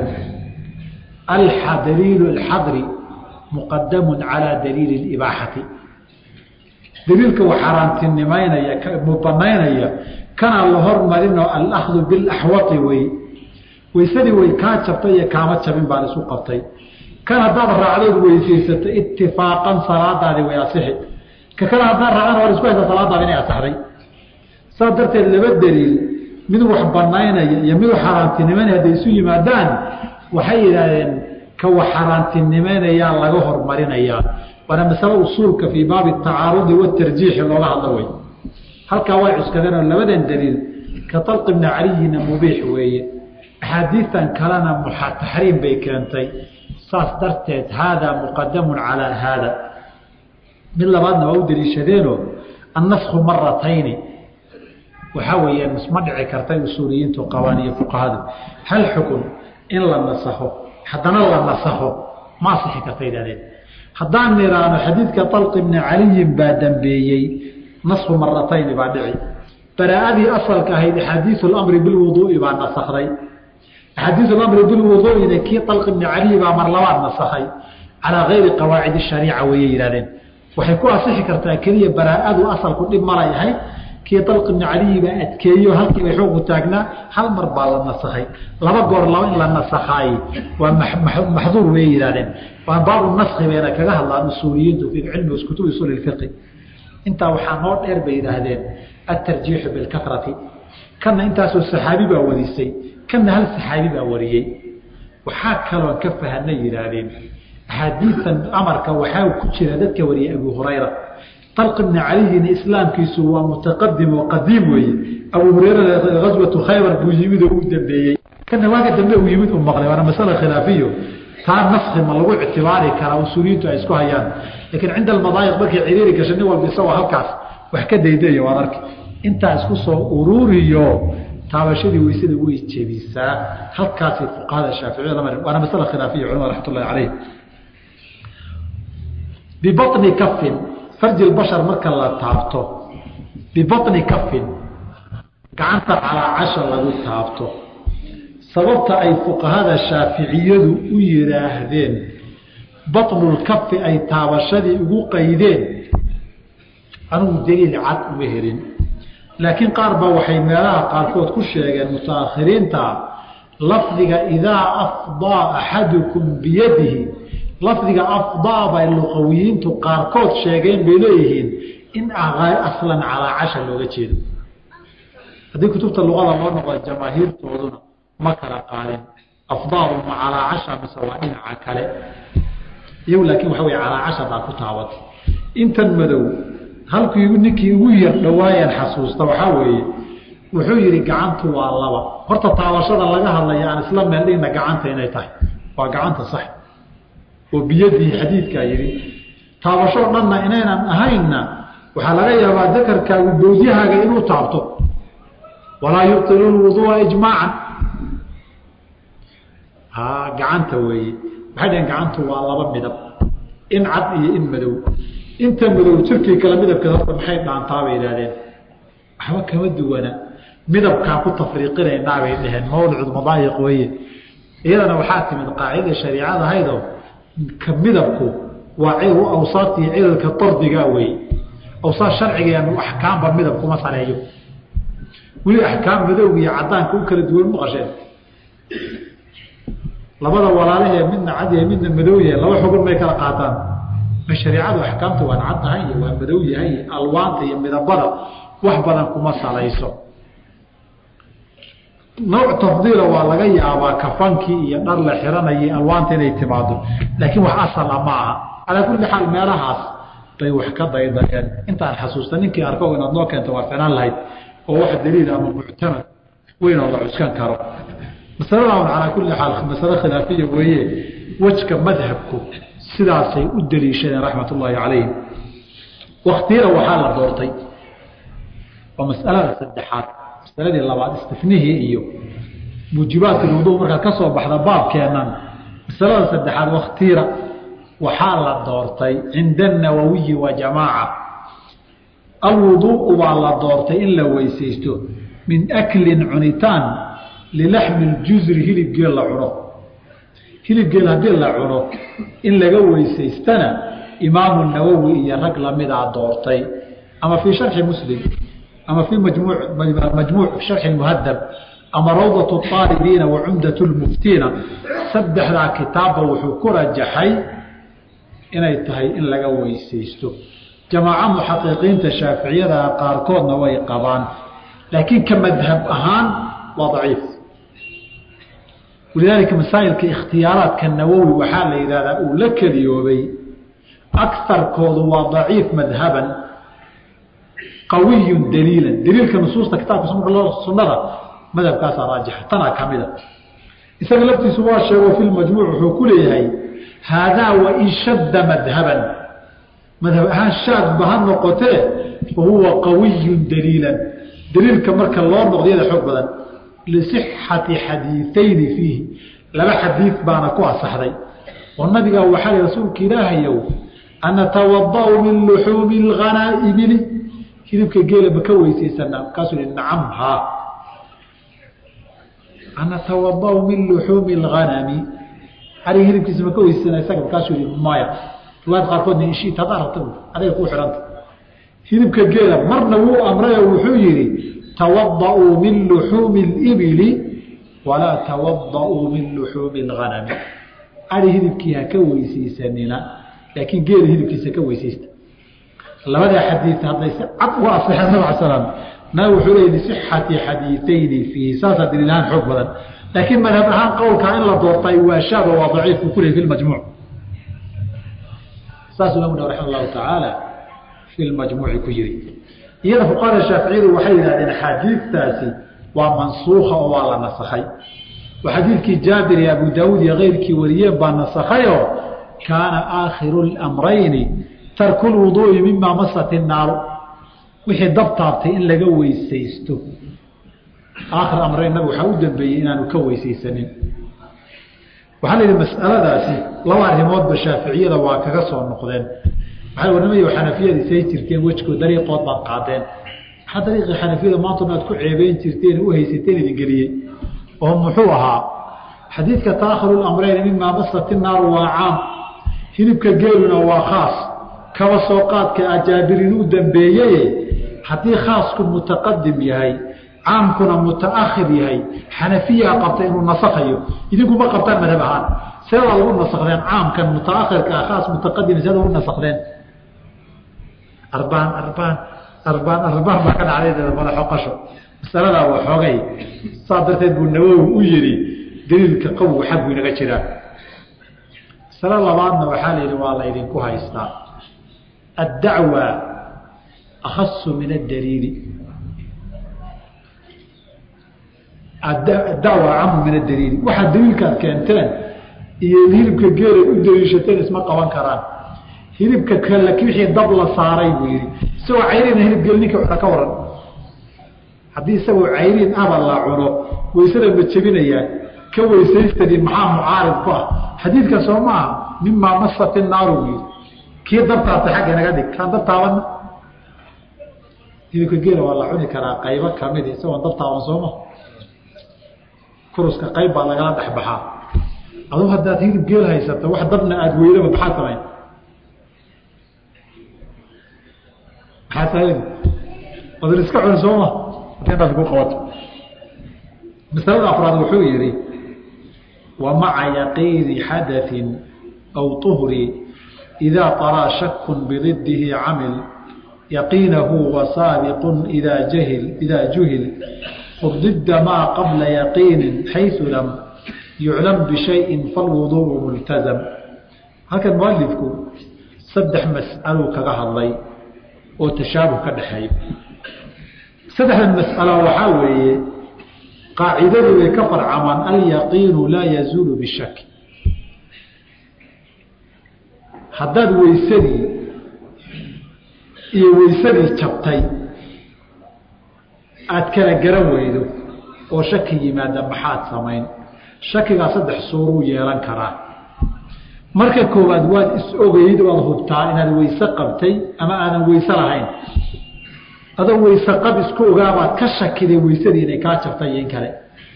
Speaker 1: daliilu alxadri muqadamu calaa daliili libaaxati daliilka wa xaaraantinimaynaya banaynaya kana la hormarinoo alahdu bilaxwati wey weysadii way kaa jabtay iyo kaama jabin baan isu qabtay kan haddaad raacdood weysaysato itifaaqan salaadaadi way asixi ka kale haddaad raacdan war isku haysa salaadaadi inay asaxday saas darteed laba daliil mid wax banaynaya iyo mid xaaraantinimaynaya hadday isu yimaadaan waxay yidhaahdeen ka wax xaaraantinimaynayaa laga hormarinayaa waana masale usuulka fii baabi tacaarudi watarjiixi looga hadlo wey halkaa way cuskadeen oo labadan daliil ka talqi bni caliyina mubiix weeye axaadiistan kalena taxriim bay keentay saas darteed haadaa muqadamun calaa haada mid labaadna waa u daliishadeenoo annasku maratayni waxaa weeyaan isma dhici kartay usuuliyiintu qabaan iyo fuqahadu hal xukun in la nasaho haddana la nasaho ma asixi karta idhahdeen haddaan niraano xadiidka talqi bni caliyin baa dambeeyey nasku maratayni baa dhici baraa'adii asalka ahayd axaadiisu lamri bilwuduu'i baa nasakday axaadiisu lamri bilwuduu'ina kii talqi bni caliyi baa mar labaad nasakhay calaa gayri qawaacid shariica weeyay yidhahdeen waxay ku asixi kartaa keliya baraa'adu asalku dhib malay ahayd kii dalqi bni caliyi baa adkeeyo halkiiba xuuqu taagnaa hal mar baa la nasakhay laba goor laba in la nasakhaay waa maxduur way yidhahdeen waa baabu naski bayna kaga hadlaan usuuliyiintu fi cilmi kutubi usuuli fiqi intaa waxaa noo dheer bay yidhaahdeen atarjiixu bilkafrati kanna intaasoo saxaabi baa warisay kanna hal saxaabi baa wariyey waxaa kaloon ka fahanay yidhaahdeen axaadiitan amarka waxaa ku jira dadka wariyay abu hurayra talq ibni caliyina islaamkiisu waa mutaqadim oo qadiim weeye abu hurayra gaswatu khaybar buu yimid oo u dambeeyey kana waaga dambe uu yimid u maqlay waana masala khilaafiyo taa naski ma lagu ictibaari karaa usuuliyiintu ay isku hayaan laakiin cinda almadaayiq markay ciriiri gasha nin walba isagoo halkaas wax ka daydaya waan arki intaa isku soo ururiyo taabashadii weysada way jebisaa halkaasay fuqahada shaaficiyada mari waana masala khilaafiya culamada raxmat ullahi caleyh bibaطni kafin farji bashar marka la taabto bibaطni kafin gacanta calaacasha lagu taabto sababta ay fuqahada shaaficiyadu u yidhaahdeen baطnulkafi ay taabashadii ugu qaydeen anugu daliil cad uma helin laakiin qaar baa waxay meelaha qaarkood ku sheegeen mutaakhiriinta lafdiga idaa afdaa axadukum biyadihi lafdiga afdaa bay luqawiyiintu qaarkood sheegeen bay leeyihiin in aslan calaacasha looga jeedo haddii kutubta luqada loo noqdo jamaahiirtooduna ma kala qaadin afdaadu ma calaacasha mise waa dhinaca kale iyagu laakiin waxa wey calaacasha baa ku taabatay intan madow halkii ninkii ugu yar dhawaayaan xasuusta waxaa weeye wuxuu yidhi gacantu waa laba horta taabashada laga hadlaya aan isla meel dhigna gacanta inay tahay waa gacanta sax oo biyadii xadiidkaa yidhi taabashoo dhanna inaynan ahaynna waxaa laga yaabaa dakarkaagu bowdyahaaga inuu taabto walaa yubtilu lwudua ijmaacan ha gacanta weeye waxay dhaheen gacantu waa laba midab in cad iyo in madow inta madow jirkii kale midabkeed horta maxay dhaantaa bay idhahdeen waxba kama duwana midabkaan ku tafriiqinaynaa bay dhaheen mawdicu madaayiq weeye iyadana waxaa timid qaacida shariicada ahaydoo ka midabku waa awsaartii cilalka dardiga wey awsaar sharcigeenu axkaamba midab kuma sareeyo weli axkaam madowga iyo cadaanka u kala duwan maqasheen labada walaalahee midna cad yahay midna madow yahay laba xugun may kala qaataan ma shariicadu axkaamta waan cad tahay iyo waa madow yahay alwaanta iyo midabada wax badan kuma salayso nooc tafdiila waa laga yaabaa kafankii iyo dhar la xiranayay alwaanta inay timaado laakiin wax asala ma aha calaa kulli xaal meelahaas bay wax ka daydayeen intaan xasuusta ninkii arko inaad noo keento waa ficnaan lahayd oo wax daliil ama muctamad weynoo la cuskan karo masaladan calaa kulli xaal masale khilaafiya weeye wejka madhabku sidaasay u daliishadeen raxmat ullaahi calayhim waktiyada waxaa la doortay waa masalada saddexaad masaladii labaad istifnihii iyo muujibaadka lwudu markaad ka soo baxda baabkeennan masalada saddexaad waktira waxaa la doortay cinda anawawiyi wa jamaaca alwuduu'u baa la doortay in la weysaysto min aklin cunitaan lilaxmi ljusri hilibgeel la cuno hilibgeel haddii la cuno in laga weysaystana imaamu nawowi iyo rag lamidaa doortay ama fii sharxi muslim ama fii majmuuc sharxi muhadab ama rawdatu aalibiina wa cumdat lmuftiina saddexdaa kitaabba wuxuu ku rajaxay inay tahay in laga weysaysto jamaaco muxaqiqiinta shaaficiyada qaarkoodna way qabaan laakiin ka madhab ahaan waa daciif walidaalika masaa'ilka ikhtiyaaraadka nawowi waxaa la yidhahdaa uu la keliyoobay akarkoodu waa daciif madhaban qawiyun daliilan daliilka nusuusta kitaabka sunnada madhabkaasaa raajixa tanaa ka mida isaga laftiisu waa sheego fi lmajmuuc wuxuu ku leeyahay haadaa wain shadda madhaban madhab ahaan shaadba ha noqotee fa huwa qawiyun daliilan daliilka marka loo noqdiyada xoog badan lisixati xadiiayni fiihi laba xadiid baana ku asaxday oo nabigaa waxaa li rasuulka ilaahayow anatawadau min luxuumi lhanaaibili hilibka geela ma ka weysaysanaa markaasuu hi nacam haa anatawadau min luxuumi lhanami ariga hilibkiisa ma ka weysaysanaa isaga markaasuu hi maya riwaayad qaarkoodna ishita hadaad rabta adiga kuu xidhanta hilibka geela marna wuu amray oo wuxuu yidhi tawada'uu min luxuumi اlibili walaa tawada'uu min luxuumi اlhanami ari hilibkii ha ka weysaysanina laakiin geela hilibkiisa ka weysaysta labadaa xadiid hadday si cad uga asixeen nabg al slam nabi wuxuu leey lisixati xadiiayni fiihi saasaa daliilahaan xoog badan laakiin madhab ahaan qowlkaa in la doortay waa shaaba waa daciif buu ku leey fi majmuuc saasuu imamu nawi raxima allahu tacaala fi lmajmuuci ku yiri iyada fuqahada shaaficiyadu waxay yidhahdeen xadiidtaasi waa mansuuka oo waa la nasakhay oo xadiidkii jaabir iyo abu daawuud iyo keyrkii wariyeen baa nasakhayoo kaana aakhiru lmrayni tarku lwuduui mima masat innaaru wixii dab taabtay in laga weysaysto aakhir amrayn nabig waxaa u dambeeyey inaanu ka weysaysanin waxaa la yidhi mas'aladaasi laba arrimoodba shaaficiyada waa kaga soo noqdeen waxay warnamayo xanafiyada isay jirteen wejkood dariiqood baad qaadeen maxaa dariiqii xanafiyada maantuna aad ku ceebeyn jirteen u haysateen idin geliyey oo muxuu ahaa xadiidka taakhiru lamreyn mimaa masat innaaru waa caam hilibka geeluna waa khaas kaba soo qaadka ajaabirin u dambeeyeye haddii khaasku mutaqadim yahay caamkuna mutaakhir yahay xanafiyaa qabta inuu nasakhayo idinkuma qabtaan madhab ahaan seedaa lagu nasakdeen caamkan mutaakhirka ah khaas mutaqadim seeda ugu nasakdeen arbaan arbaan arbaan arbaan baa ka dhacday madaxoqasho masaladaa waa xoogay saas darteed buu nawowi u yidhi daliilka qawgu xaggu inaga jiraa masalo labaadna waxaa la yidhi waa la ydinku haystaa addacwa akhasu min addaliili dacwa camu min adaliili waxaad daliilkaad keenteen iyo hilibka geelay u daliishateen isma qaban karaan hilibka kale wixii dab la saaray buu yihi isagoo cayriina hilib geel ninka cuna ka waran haddii isagoo cayriin aba la cuno waysada ma jebinayaan ka weysaystani maxaa mucaarid ku ah xadiidka soo maaha mimaa masat innaaru buu yihi kii dabtaabtay xagga naga dhig kaan dab taabanna hilibka geela waa la cuni karaa qaybo kamid isagoon dab taaban sooma kuruska qayb baa lagala dhexbaxaa aduu haddaad hilib geel haysato wax dabna aada weydaba maxaad samayn maxaa samayn odin iska cuni sooma haddii intaad ku qabato masalada afraad wuxuu yihi wa maca yaqiini xadaثin aw طuhri إidaa طaraa shak bididihi camil yaqiinahu wasaabiq idaa jahil idaa juhil ضد ما قبل يقين حيث لم يعلم بشيء فالوضوء ملتزم halkan mualifku saddex mas'aluu kaga hadlay oo tashaabuh ka dhexeeya saddexdan mas'alo waxaa weeye qaacidadu way ka farcamaan alyaqiinu laa yazuulu bishaki haddaad weysadii iyo weysadii jabtay aada kala garan weydo oo shaki yimaada maxaad samayn shakigaa saddex suuruu yeelan karaa marka koowaad waad is-ogeyd waad hubtaa inaad weyse qabtay ama aadan weyse lahayn adoo weyse qab isku ogaabaad ka shakiday weysadii inay kaa jabtay iyo in kale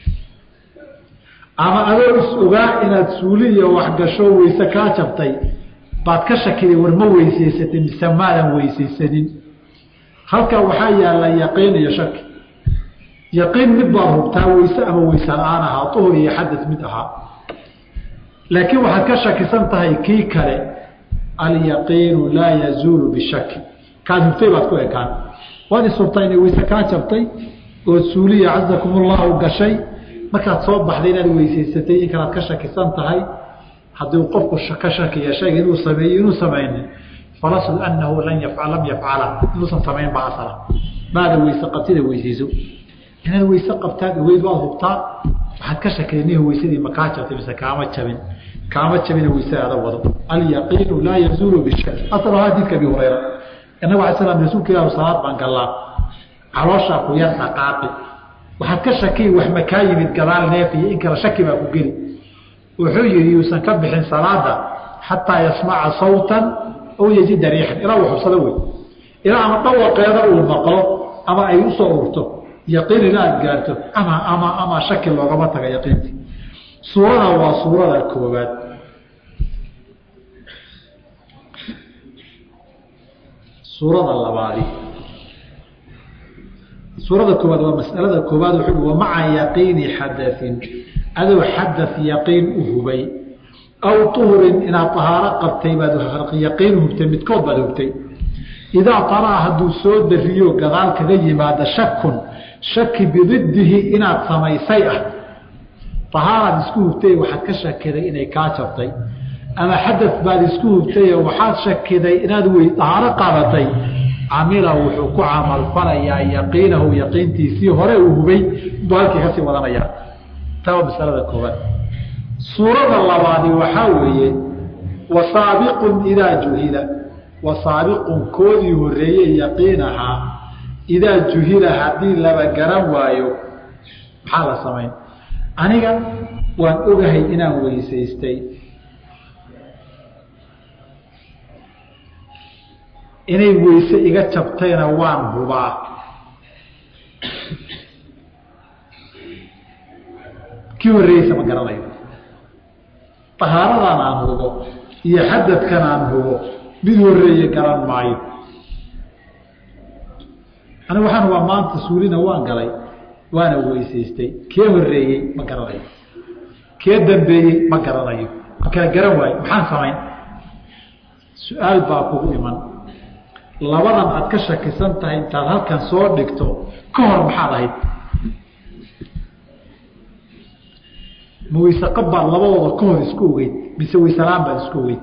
Speaker 1: ama adoo is-ogaa inaad suuli iyo waxgasho weyse kaa jabtay baad ka shakiday war ma weysaysatay mise maadan weysaysanin halkaa waxaa yaalla yaqiin iyo shaki yaqiin mid baad hubtaa weyse ama weyse la-aan ahaa uhur iyo xadad mid ahaa laakiin waxaad ka shakisan tahay kii kale alyaqiinu laa yazuulu bishaki kaad hubtay baad ku ekaan waad ishubtaa inay weyse kaa jabtay oo suuliya cazakum ullahu gashay markaad soo baxday inaad weysaysatay in kalaad ka shakisan tahay haddii qofku ka shakiya shayga inuu sameeyo inuu samaynin falasl anahu lan yafcal lam yafcala inuusan samayn baa asala maada weyse qabtida weysayso inaad weyse qabtaad ogeyd waad hubtaa waxaad ka shakiday nih weysadii makaa jabtay mise kaama jabin kaama jabina weysadaada wado alyaqiinu laa yazuulu bishak asal xadiidka abi hurayra inagu ala slam rasuulka ilah salaad baan gallaa calooshaa ku yar dhaqaaqi waxaad ka shakiyi wax makaa yimid gadaal neef iyo in kale shaki baa ku geli wuxuu yihi yuusan ka bixin salaada xataa yasmaca sawtan aw yajida riixan ilaa uu xubsado wey ilaa ama dhawaqeeda uu maqlo ama ay usoo urto yaqiin ila aad gaarto ama ama ama shaki loogama taga yaqiinti suurada waa suurada koobaad suurada labaadi suurada koobaad waa masalada koobaad wuxuu wa maca yaqiini xadain adoo xadaث yaqiin u hubay aw طuhurin inaad طahaaro qabtay baad yaqiin hubtay midkood baad hubtay idaa طaraa hadduu soo dariyo gadaal kaga yimaada shakun shaki bididihi inaad samaysay ah طahaaraad isku hubtay waxaad ka shakiday inay kaa jabtay ama xadad baad isku hubtay oo waxaad shakiday inaad wey dahaaro qaadatay camila wuxuu ku camalfalayaa yaqiinahu yaqiintiisii hore uu hubay buu halkii kasii wadanayaa taa masalada koobaad suurada labaadi waxaa weeye wasaabiqun idaa juhila wasaabiqun koodii horeeye yaqiinahaa idaa juhila haddii laba garan waayo maxaa la samayn aniga waan ogahay inaan weysaystay inay weyse iga jabtayna waan hubaa kii horreeyeysa ma garanayo tahaaradan aan hubo iyo xadadkan aan hubo mid horeeye garan maayo aniga waxaan hubaa maanta suulina waan galay waana weysaystay kee horeeyey ma garanayo kee dambeeyey ma garanayo ma kala garan waayo maxaan samayn su-aal baa kugu iman labadan aad ka shakisan tahay intaad halkan soo dhigto ka hor maxaad ahayd ma weyse qab baad labadooda ka hor isku ogeyd mise weyselaan baad isku ogeyd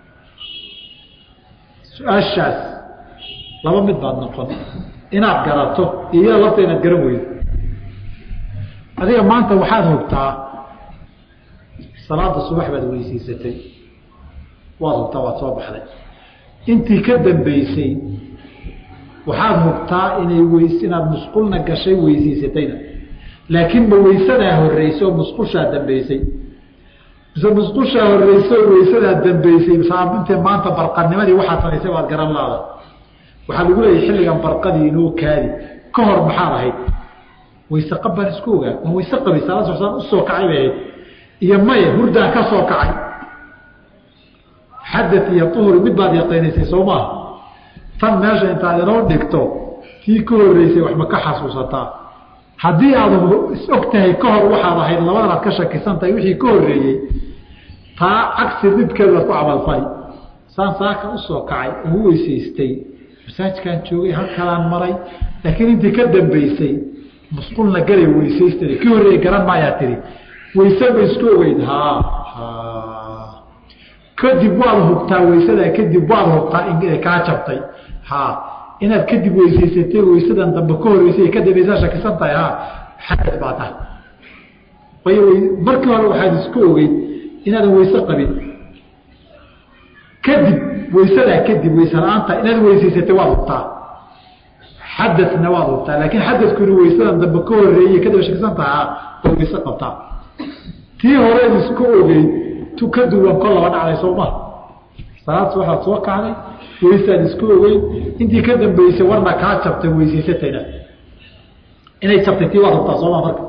Speaker 1: su-aashaas laba mid baad noqon inaad garato iyo iyada lafta inaad garan weydo adiga maanta waxaad hogtaa salaada subax baad weysiisatay waad hogtaa waad soo baxday intii ka dambeysay waxaad hogtaa inay weys inaad musqulna gashay weysiisatayna laakiin ma weysadaa horeyso musqushaa dambeysay mise musqushaa horeyso weysadaa dambeysay intee maanta barqanimadii waxaad samaysay baad garan laada waxaa lagu leeyahy xilligan barqadii inoo kaadi ka hor maxaad ahayd weyse qab baan isku ogaa waan weyse qabay salaad sosaan usoo kacay bay ahayd iyo maya hurdaan ka soo kacay xadad iyo uhri mid baad yaqiinaysay soo maaha tan meesha intaad inoo dhigto tii ka horeysay wax ma ka xasuusataa haddii aad is og tahay ka hor waxaad ahayd labadan aad ka shakisan tahay wixii ka horeeyey taa cagsi didkeedu waad ku camalfali saan saaka usoo kacay oo u weysaystay masaajkaan joogay halkalaan maray laakiin intii ka dambeysay musqulna galay weysaysta kii horreeyey garan maayaa tihi weyse ma isku ogeyd haa kadib waad hubtaa weysadaa kadib waad hubtaa inay kaa jabtay ha inaad kadib weysaysatay weysadan dambe ka horeysay ka dambeysaa shakisan tahay ha xadad baa tahay way markii hore waxaad isku ogeyd inaadan weyse qabin kadib weysadaa kadib weyse la-aanta inaad weysaysatay waad hubtaa xadadna waad hubtaa laakiin xadadkuna weysadan dambe ka horeeyey kadib shakisan tahay ha waad weyse qabtaa tii horeed isku ogeyd ka duwan kol laba dhacday soo maha salaad waxaad soo kacday weysaad isku ogeyn intii ka dambeysay warna kaa jabtay weysaysatayna inay jabtay tii waad hubtaa sooma marka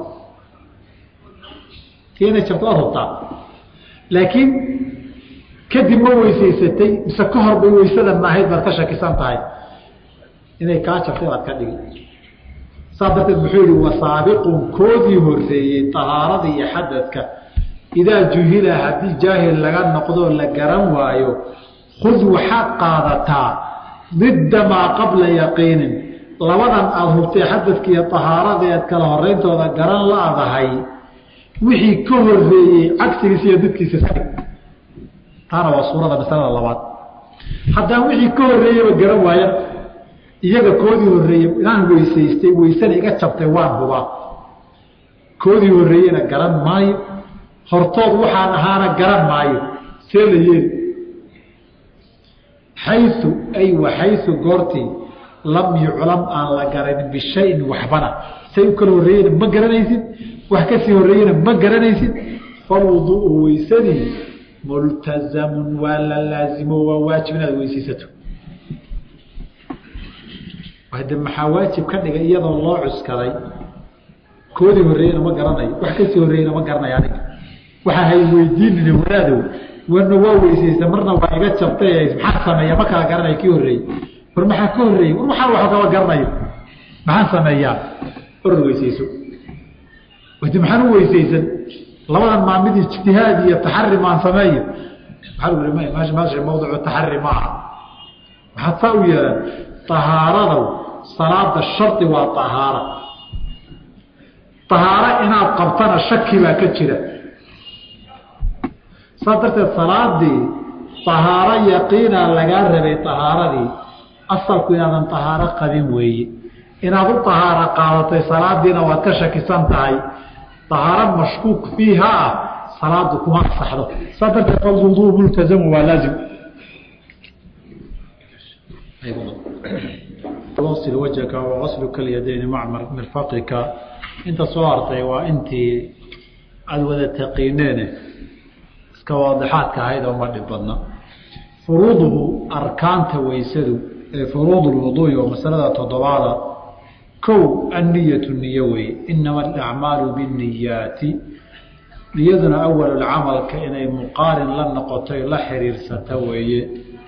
Speaker 1: tii inay jabtay waad hubtaa laakiin kadib ma weysaysatay mise ka hor bay weysada maahayd baad ka shakisan tahay inay kaa jabtay baad ka dhigi saas darteed muxuu yihi wasaabiqun koodii horeeyey tahaarada iyo xadadka idaa juhila haddii jaahil laga noqdoo la garan waayo khud waxaad qaadataa didda maa qabla yaqiinin labadan aada hubtay xadadka iyo tahaaradeed kala horeyntooda garan la-dahay wixii ka horeeyey cagsigiisa iyo didkiisa taana waa suurada masalada labaad haddaan wixii ka horeeyeyba garan waaya iyaga koodii horeeyey inaan weysaystay weysana iga jabtay waan hubaa koodii horeeyena garan maayo hortood waxaan ahaana garan maayo see la yeeli xayu ay waxayu goortii lam yuclam aan la garanin bishayin waxbana say u kala horreeyena ma garanaysid wax kasii horreeyena ma garanaysid falwuduu'u weysadii multazamun waa la laazimo waa waajib inaad weysaysato de maxaa waajib ka dhigay iyadoo loo cuskaday koodii horreeyena ma garanayo wax kasii horreeyena ma garanayo aniga waxaa hay weydiinina wanaadow warna waa weysaysa marna waa iga jabtay maxaa sameeya ma kala garanaya kii horreeyey war maxaa ka horreeyey war waxaa wax kaba garanayo maxaan sameeyaa orad weysayso wadi maxaan u weysaysan labadan maa mid ijtihaad iyo taxari maan sameeyo maxaa lagu m meesha meesha mawdicu taxari ma aha maxaad saa u yeelan tahaaradow salaada shardi waa tahaara tahaaro inaad qabtana shaki baa ka jira saas darteed salaadii tahaaro yaqiina lagaa rabay tahaaradii asalku inaadan tahaaro qabin weeye inaad u tahaaro qaadatay salaadiina waad ka shakisan tahay tahaaro mashkuuk fiiha ah salaadu kuma asaxdo saas darteed falwuduu multazamu waa laazim wasil wajhaka wagasluka lyadayni maca mirfaqika inta soo hartay waa intii aada wada taqiineene iska waadixaadka ahayd oo ma dhib badna furuuduhu arkaanta weysadu ee furuud lwuduui oo masalada toddobaada kow anniyatu niyo weeye inama alacmaalu binniyaati niyaduna awalulcamalka inay muqaarin la noqotoy la xiriirsata weeye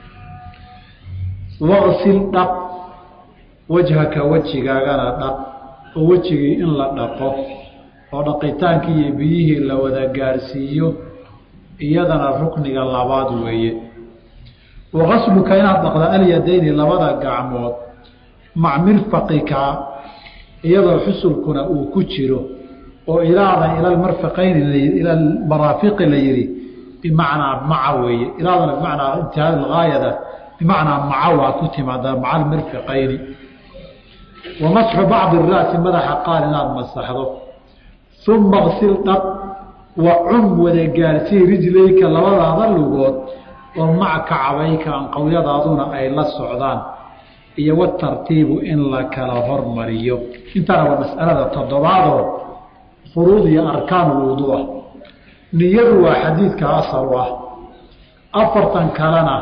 Speaker 1: waqsil dhaq wajhaka wejigaagana dhaq oo wejigii in la dhaqo oo dhaqitaankii iyo biyihii la wada gaarsiiyo iyadana rukniga labaad weeye waqasluka inaad dhaqda alyadayni labada gacmood mac mirfaqika iyadoo xusulkuna uu ku jiro oo ilaada ila marfaqayni ila maraafiqi la yihi bimacnaa maca weeye ilaadana bimacnaa intihaad gaayada bimacnaa maca waa ku timaadaa maca almirfiqayni wa masxu bacdi ra'si madaxa qaar inaad masaxdo uma qsil dhaq wa cum wada gaarsii rijlayka labadaada lugood oo maca kacabayka anqowyadaaduna ay la socdaan iyo watartiibu in la kala hormariyo intaana waa mas'alada toddobaadoo furuud iyo arkaan lwuduuah niyadu waa xadiidka asal u ah afartan kalena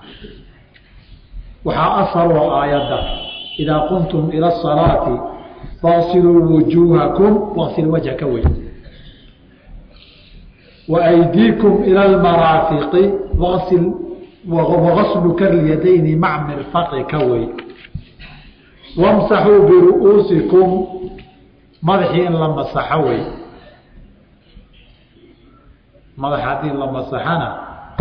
Speaker 1: waxaa asal oo aayadda idaa qumtum ila asalaati faasiluu wujuuhakum waqsil wajhaka wey wa aydiikum ila almaraafiqi waqsil wagasluka lyadayni mac mirfaqika wey wamsaxuu biru'uusikum madaxii in la masaxo wey madaxa haddii la masaxana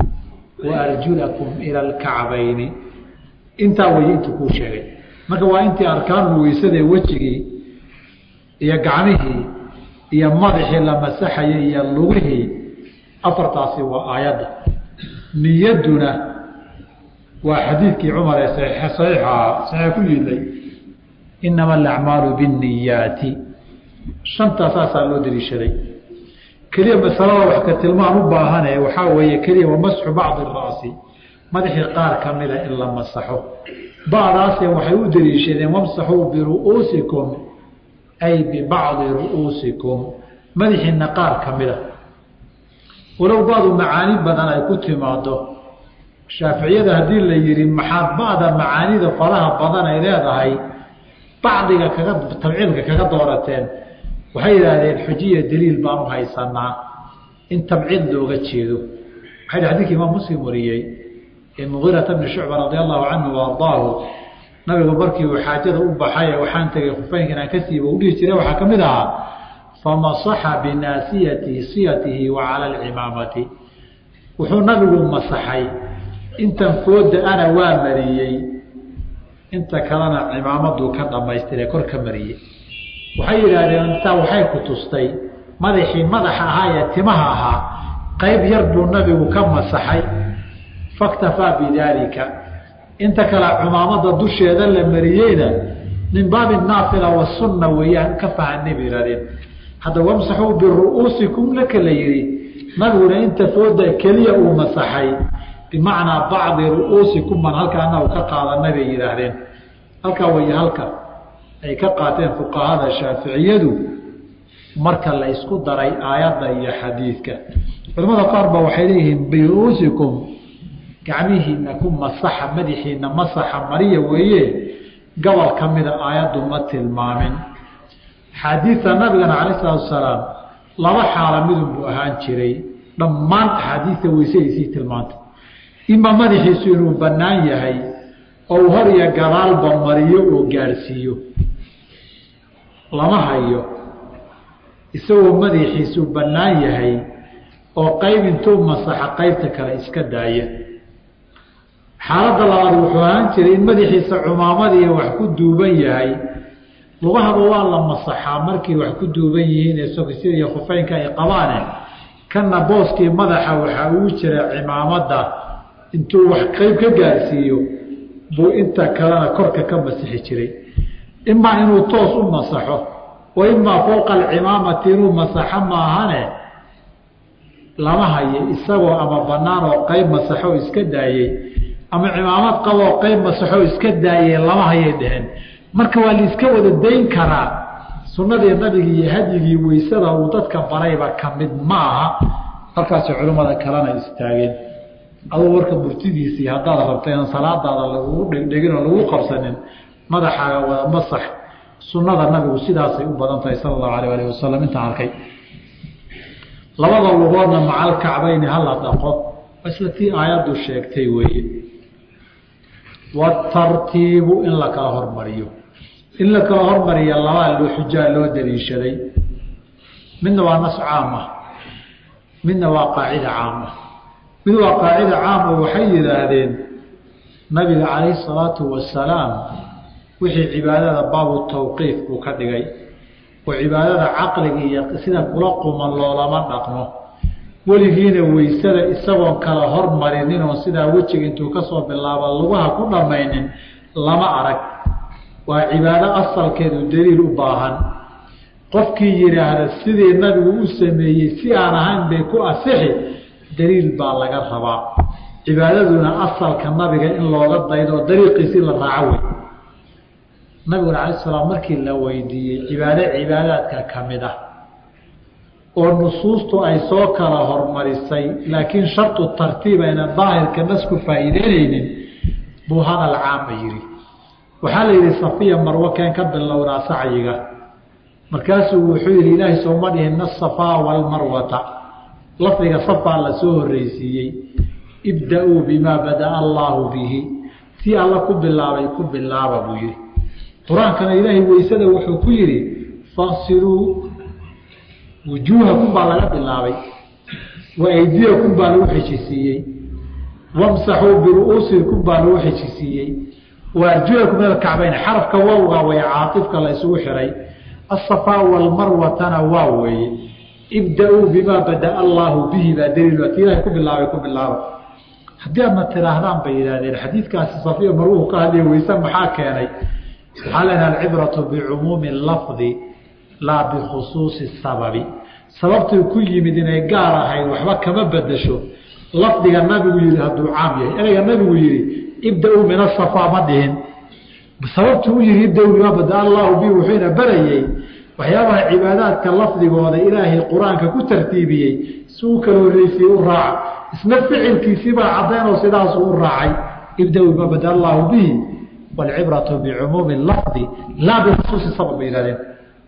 Speaker 1: wa arjulakum ila alkacbayni intaa wey intuu kuu sheegay marka waa intii arkaanul weysadae wejigii iyo gacmihii iyo madaxii la masaxayay iyo lugihii afartaasi waa aayadda niyadduna waa xadiidkii cumar ee saxiixa saxiix ku yidlay inama alacmaalu binniyaati shantaa saasaa loo daliishaday keliya masalada wax ka tilmaan u baahane waxaa weeye keliya wamasxu bacdi ra'si madaxii qaar ka mida in la masaxo bacdaase waxay u daliishadeen wamsaxuu biru'uusikum ay bibacdi ru'uusikum madaxiina qaar ka mida walow bacdu macaani badan ay ku timaado shaaficiyada haddii la yihi maxaad bacda macaanida faraha badan ay leedahay bacdiga kaga tabciilka kaga doorateen waxay yidhaahdeen xujiya daliil baan u haysanaa in tabciid looga jeedo waxay xadidka imaam muslim wariyey ee mugiirata bni shucba radia allahu canhu wa ardaahu nabigu markii uu xaajada u baxay waxaan tegay khufeynka inaan ka siiba u dhihi jiray waxaa ka mid ahaa famasaxa binaasiyati siyatihi wa cala alcimaamati wuxuu nabigu masaxay intan fooda ana waa mariyey inta kalena cimaamaduu ka dhamaystire kor ka mariyey waxay yidhaahdeen intaa waxay ku tustay madaxii madaxa ahaa ee timaha ahaa qayb yar buu nabigu ka masaxay faktafaa bidaalika inta kale cumaamada dusheeda la mariyeyna min baabi naafila wasunna weeyaan ka fahanay bay yihahdeen hadda wamsaxuu biru'uusikum laka la yihi nabiguna inta fooda keliya uu masaxay bimacnaa bacdi ru'uusikum baan halka anagu ka qaadanay bay yidhaahdeen halkaa way halka ay ka qaateen fuqahada shaaficiyadu marka la isku daray aayadda iyo xadiidka culamada qaar ba waxay leeyihiin biru'uusikum gacmihiina ku masaxa madaxiina masaxa mariya weeye gobol ka mida aayaddu ma tilmaamin xaadiidta nabigana calayi salaatu wasalaam laba xaala midun buu ahaan jiray dhammaan axaadiidta weysadiisii tilmaantay ima madaxiisu inuu bannaan yahay oo uu hor iyo gadaalba mariyo oo gaadhsiiyo lama hayo isagoo madaxiisu bannaan yahay oo qayb intuu masaxa qaybta kale iska daaya xaaladda labaad wuxuu ahaan jiray in madaxiisa cumaamadiiyo wax ku duuban yahay lugahaba waa la masaxaa markay wax ku duuban yihiin ee sokisida iyo khufeynka ay qabaane kanna booskii madaxa waxaa ugu jira cimaamadda intuu wax qeyb ka gaarsiiyo buu inta kalena korka ka masixi jiray imaa inuu toos u masaxo wa imaa fowqa alcimaamati inuu masaxo maahane lama hayo isagoo ama bannaan oo qeyb masaxo iska daayey ama cimaamad qaboo qeyb masaxoo iska daayey lama hayay dheheen marka waa laiska wada dayn karaa sunnadii nabigi iyo hadyigii weysada uu dadka barayba ka mid ma aha halkaasay culimmada kalena istaageen aduu warka murtidiisii haddaad rabto inaan salaadaada lagugu dhegdhegin oo lagu qabsanin madaxaaga wada masax sunnada nabigu sidaasay u badan tahay sala allahu alayh alih wasalam intaan arkay labada lugoodna macal kacbayni hala dhaqo isla tii aayaddu sheegtay weeye watartiibu in la kala hormariyo in la kala hormariya labaa loo xujaa loo daliishaday midna waa nas caama midna waa qaacida caama mid waa qaacida caama waxay yidhaahdeen nabiga calayhi salaatu wasalaam wixii cibaadada baabu tawqiif buu ka dhigay oo cibaadada caqliga iyo sida kula quman loolama dhaqmo weligiina weysada isagoon kala hormarinin oo sidaa wejiga intuu kasoo bilaaba lugaha ku dhammaynin lama arag waa cibaado asalkeedu daliil u baahan qofkii yidhaahda sidii nabigu u sameeyey si aan ahayn bay ku asixi daliil baa laga rabaa cibaadaduna asalka nabiga in looga daydo oo dariiqiisii la raaco wey nabiguna cala salaam markii la weydiiyey cibaado cibaadaadka ka mid ah oo nusuustu ay soo kala hormarisay laakiin shartu tartiib ayna daahirka nasku faa'iideyneynin buu hadal caama yidhi waxaa la yidhi safiya marwo keen ka bilownaa sacyiga markaasuu wuxuu yidhi ilaahay sooma dhihin asafaa walmarwata lafdiga safaa la soo horreysiiyey ibda-uu bimaa bada'a allaahu bihi tii alla ku bilaabay ku bilaaba buu yidhi qur-aankana ilaahay weysada wuxuu ku yidhi faqsiluu wujuuhakum baa laga bilaabay wa aydiyakum baa lagu xejisiiyey wamsaxuu biru'uusikum baa lagu xejisiiyey wa arjulakum ila kacbayn xarafka wawga way caatifka la isugu xiray asafaa walmarwatana waa weeye ibda-uu bimaa bada'a allaahu bihi baa daliil ti ilahay ku bilaabay ku bilaaba haddii aadna tidhaahdaan bay yidhahdeen xadiidkaasi safiya marwuhu ka hadlaya weyse maxaa keenay waxaa leedaha alcibratu bicumuumi lafdi laa bikhusuusi sababi sababtuu ku yimid inay gaar ahayd waxba kama bedesho lafdiga nabigu yihi hadduu caam yahay ereyga nabigu yihi ibda-uu min asafaa ma dhihin sababtuu u yihi ibda-uu bimaa bada'a allaahu bihi wuxuuna barayey waxyaabaha cibaadaadka lafdigooda ilaahay qur-aanka ku tartiibiyey si uu kala horreysiye u raaca isna ficilkiisiibaa caddaynoo sidaasuu u raacay ibda-uu bimaa bada'a allaahu bihi waalcibratu bicumuumi lafdi laa bikhusuusi sabab bay yihahdeen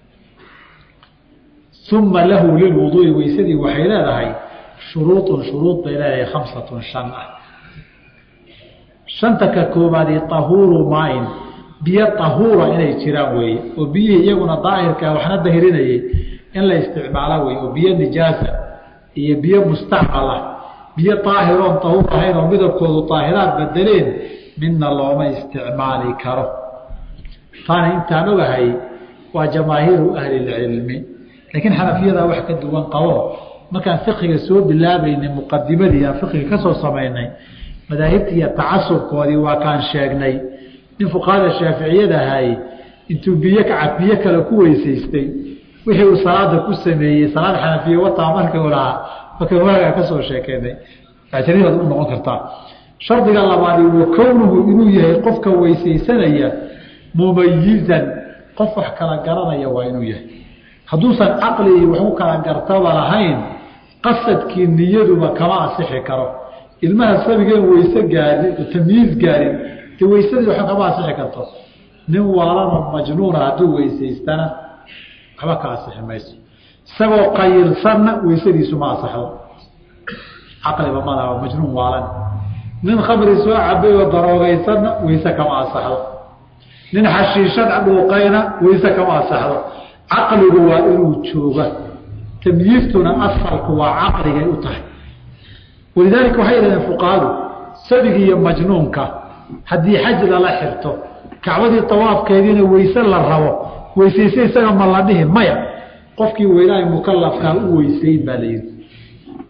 Speaker 1: uma lahu lilwuduui weysadii waxay leedahay shuruuطun shuruud bay leedahay khamsatun shan ah shanta ka koobaadi tahuuru maain biyo tahuura inay jiraan weeye oo biyihii iyaguna daahirka waxna dahirinayay in la isticmaalo wey oo biyo nijaasa iyo biyo mustacmal ah biyo daahiroon tahuur ahayn oo midabkoodu daahiraad bedeleen midna looma isticmaali karo taana intaan ogahay waa jamaahiiru ahli lcilmi laakiin xanafiyada wax ka duwan qabo markaan fiqiga soo bilaabaynay muqadimadii aan fiqiga ka soo samaynay madaahibtii iyo tacasubkoodii waa kaan sheegnay nin fuqahada shaaficiyada ahay intuu biyo kacab biyo kale ku weysaystay wixii uu salaada ku sameeyey salaad xanafiye wataa markuu lahaa marka waagaa ka soo sheekeynay ajribaad u noqon kartaa shardiga labaadi wa kownuhu inuu yahay qofka weysaysanaya mumayizan qof wax kala garanaya waa inuu yahay hadduusan caqli iyo waxu kala gartaba lahayn qasadkii niyaduba kama asixi karo ilmaha sabigeen weyse gaarin tamyiiz gaarin dee weysadii waxba kama asixi karto nin waalanoo majnuuna hadduu weysaystana waxba ka asixi mayso isagoo qayilsanna weysadiisu ma asaxdo caqliba malaha majnuun waalan nin khamri soo cabay oo daroogaysanna weyse kama asaxdo nin xashiishad dhuuqayna weyse kama asaxdo caqligu waa inuu jooga tamyiistuna asalku waa caqligay u tahay walidaalika waxay yidhahdeen fuqahadu sabigi iyo majnuunka haddii xaj lala xirto kacbadii tawaafkeediina weyse la rabo weysayse isaga ma la dhihi maya qofkii weynaaha mukalafkaa u weysayn baa la yidhi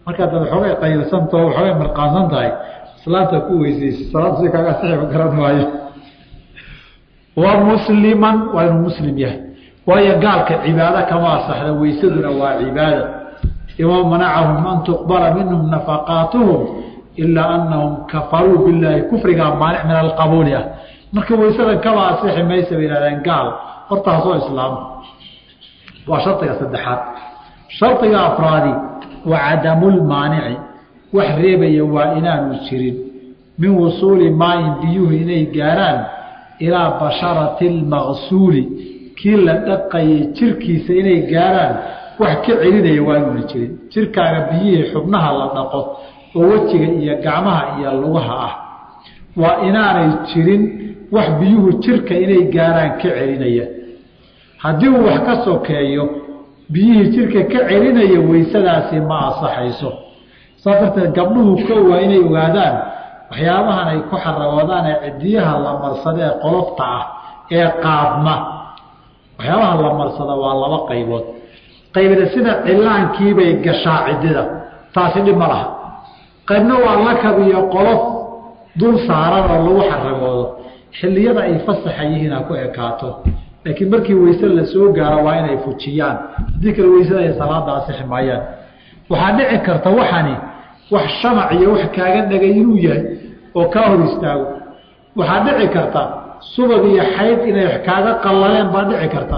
Speaker 1: markaad dad waxoogay qaylsantao waxoogay marqaansan tahay islaanta ku weysaysa salaad si kaaga saxiiba garan maayo wa musliman waa inuu muslim yahay waayo gaalka cibaado kama asaxda weysaduna waa cibaada ima manacahum an tuqbala minhum nafaqaatuhum ilaa anahum kafaruu bilaahi kufrigaa maanic min alqabuuli ah marka weysadan kama asixi maysa bay yihahdeen gaal hortaasoo islaam waa shardiga saddexaad shardiga afraadi wa cadamulmaanici wax reebaya waa inaanu jirin min wusuuli maayin biyuhu inay gaaraan ilaa basharati lmaqsuuli kii la dhaqayay jirkiisa inay gaaraan wax ka celinaya waa inuuna jirin jirkaaga biyihii xubnaha la dhaqo oo wejiga iyo gacmaha iyo lugaha ah waa inaanay jirin wax biyuhu jirka inay gaaraan ka celinaya haddii uu wax ka sokeeyo biyihii jirka ka celinaya weysadaasi ma asaxayso saas darteed gabdhuhu ko waa inay ogaadaan waxyaabahan ay ku xaragoodaan ee cidiyaha la marsada ee qolofta ah ee qaadma waxyaabaha la marsada waa laba qaybood qaybna sida cilaankiibay gashaa cidida taasi dhib ma laha qaybna waa lakab iyo qolof dul saaran oo lagu xaragoodo xilliyada ay fasaxa yihiin ha ku ekaato laakiin markii weyse la soo gaaro waa inay fujiyaan haddii kale weysada ay salaada asixi maayaan waxaa dhici karta waxani wax shamac iyo wax kaaga dhagay inuu yahay oo kaa hor istaago waxaa dhici karta subag iyo xayd inay kaaga qallaleen baa dhici karta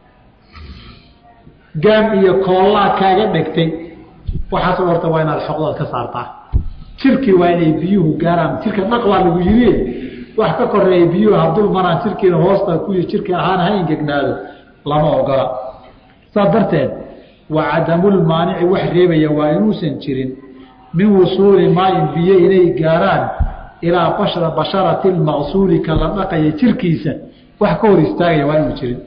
Speaker 1: gaam iyo koollaa kaaga dhegtay waxaas horta waa inaad xoqdood ka saartaa jirkii waa inay biyuhu gaaraan jirka dhaq baa lagu yiri wax ka koreeya biyuhu hadul maraan jirkiina hoosta ku jirka ahaan ha ingegnaado lama ogola saas darteed waa cadamulmaanici wax reebaya waa inuusan jirin min wusuuli maayin biyo inay gaaraan ilaa bashra basharati lmaqsuuli ka la dhaqaya jirkiisa wax ka hor istaagaya waa inuu jirin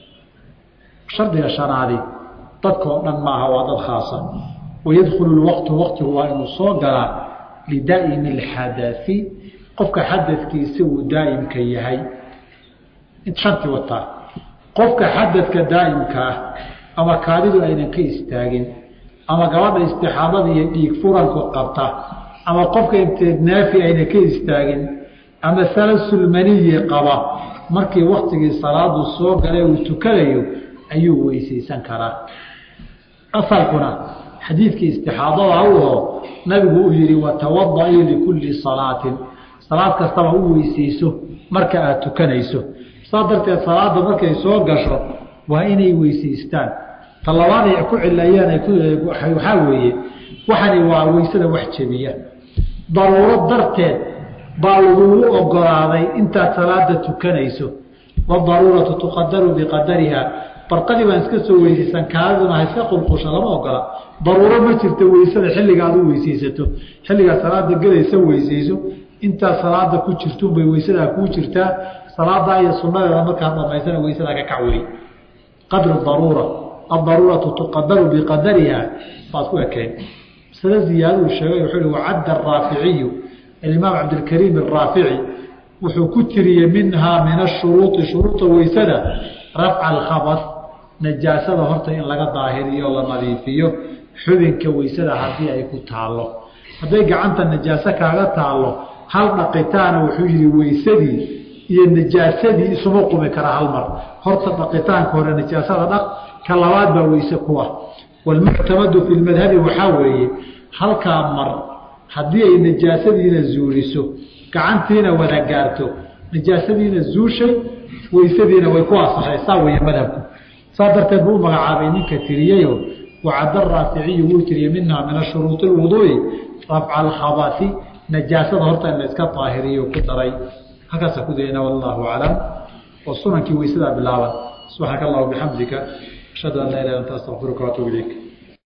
Speaker 1: shardiga shanaadi dadkao dhan maaha waa dad khaasa wayadkhulu lwaqtu waqtigu waa inuu soo galaa lidaa'imi alxadai qofka xadadkiisa uu daa'imka yahay shantii wataa qofka xadadka daa'imka ah ama kaadidu aynan ka istaagin ama gabadha istixaadada iyo dhiig furanku qabta ama qofka imtinaafi ayna ka istaagin ama salasulmaniyi qaba markii waktigii salaadu soo galay uu tukanayo ayuu weysaysan karaa asalkuna xadiidkii istixaadada u aho nabigu uu yihi watawadaii likulli salaatin salaad kastaba u weysayso marka aada tukanayso saas darteed salaada markay soo gasho waa inay weysaystaan talabaad ay ku cilayaan waxaa weeye waxani waa weysada wax jebiya daruuro darteed baa lagugu ogolaaday intaad salaada tukanayso wadaruuratu tuqadaru biqadariha barqadii baan iska soo weysaysan kaadiduna ha iska qulqusha lama ogola daruuro ma jirta weysada xilliga aad u weysaysato xilligaad salaada gelaysa weysayso intaad salaada ku jirtunbay weysadaa kuu jirtaa salaadaa iyo sunadeeda markaad dhamaysana weysadaa ka kac wey qadru daruura adaruuratu tuqadaru biqadariha baad ku ekeen masale ziyaaduu sheegay wuxuu hi wacadda araaficiyu alimaam cabdilkariim araafici wuxuu ku tiriyey minhaa min ashuruui shuruuda weysada rafca alkhabas najaasada horta in laga daahiriyo la nadiifiyo xubinka weysada haddii ay ku taallo hadday gacanta najaaso kaaga taallo hal dhaqitaana wuxuu yihi weysadii iyo najaasadii isuma qumi kara hal mar horta dhaqitaanka hore najaasada dhaq ka labaad baa weyse kuwa walmuctamadu fi lmadhabi waxaa weeye halkaa mar haddii ay najaasadiina zuuliso gacantiina wada gaarto najaasadiina zuushay weysadiina way ku asaxay saa weeye madhabku saa darteed buu u magacaabay ninka tiriyeyo wacadda raaficiyu wuu tiriyey minhaa min ashuruuط اlwuduu'i rafca alkhabasi najaasada horta in la iska daahiriyo ku daray halkaasa ku dayna wallahu aclam oo sunankii weysadaa bilaaban subxaanaka allah bixamdika ashhadu an laa ilah anta astaqfiruka waatuub ilayk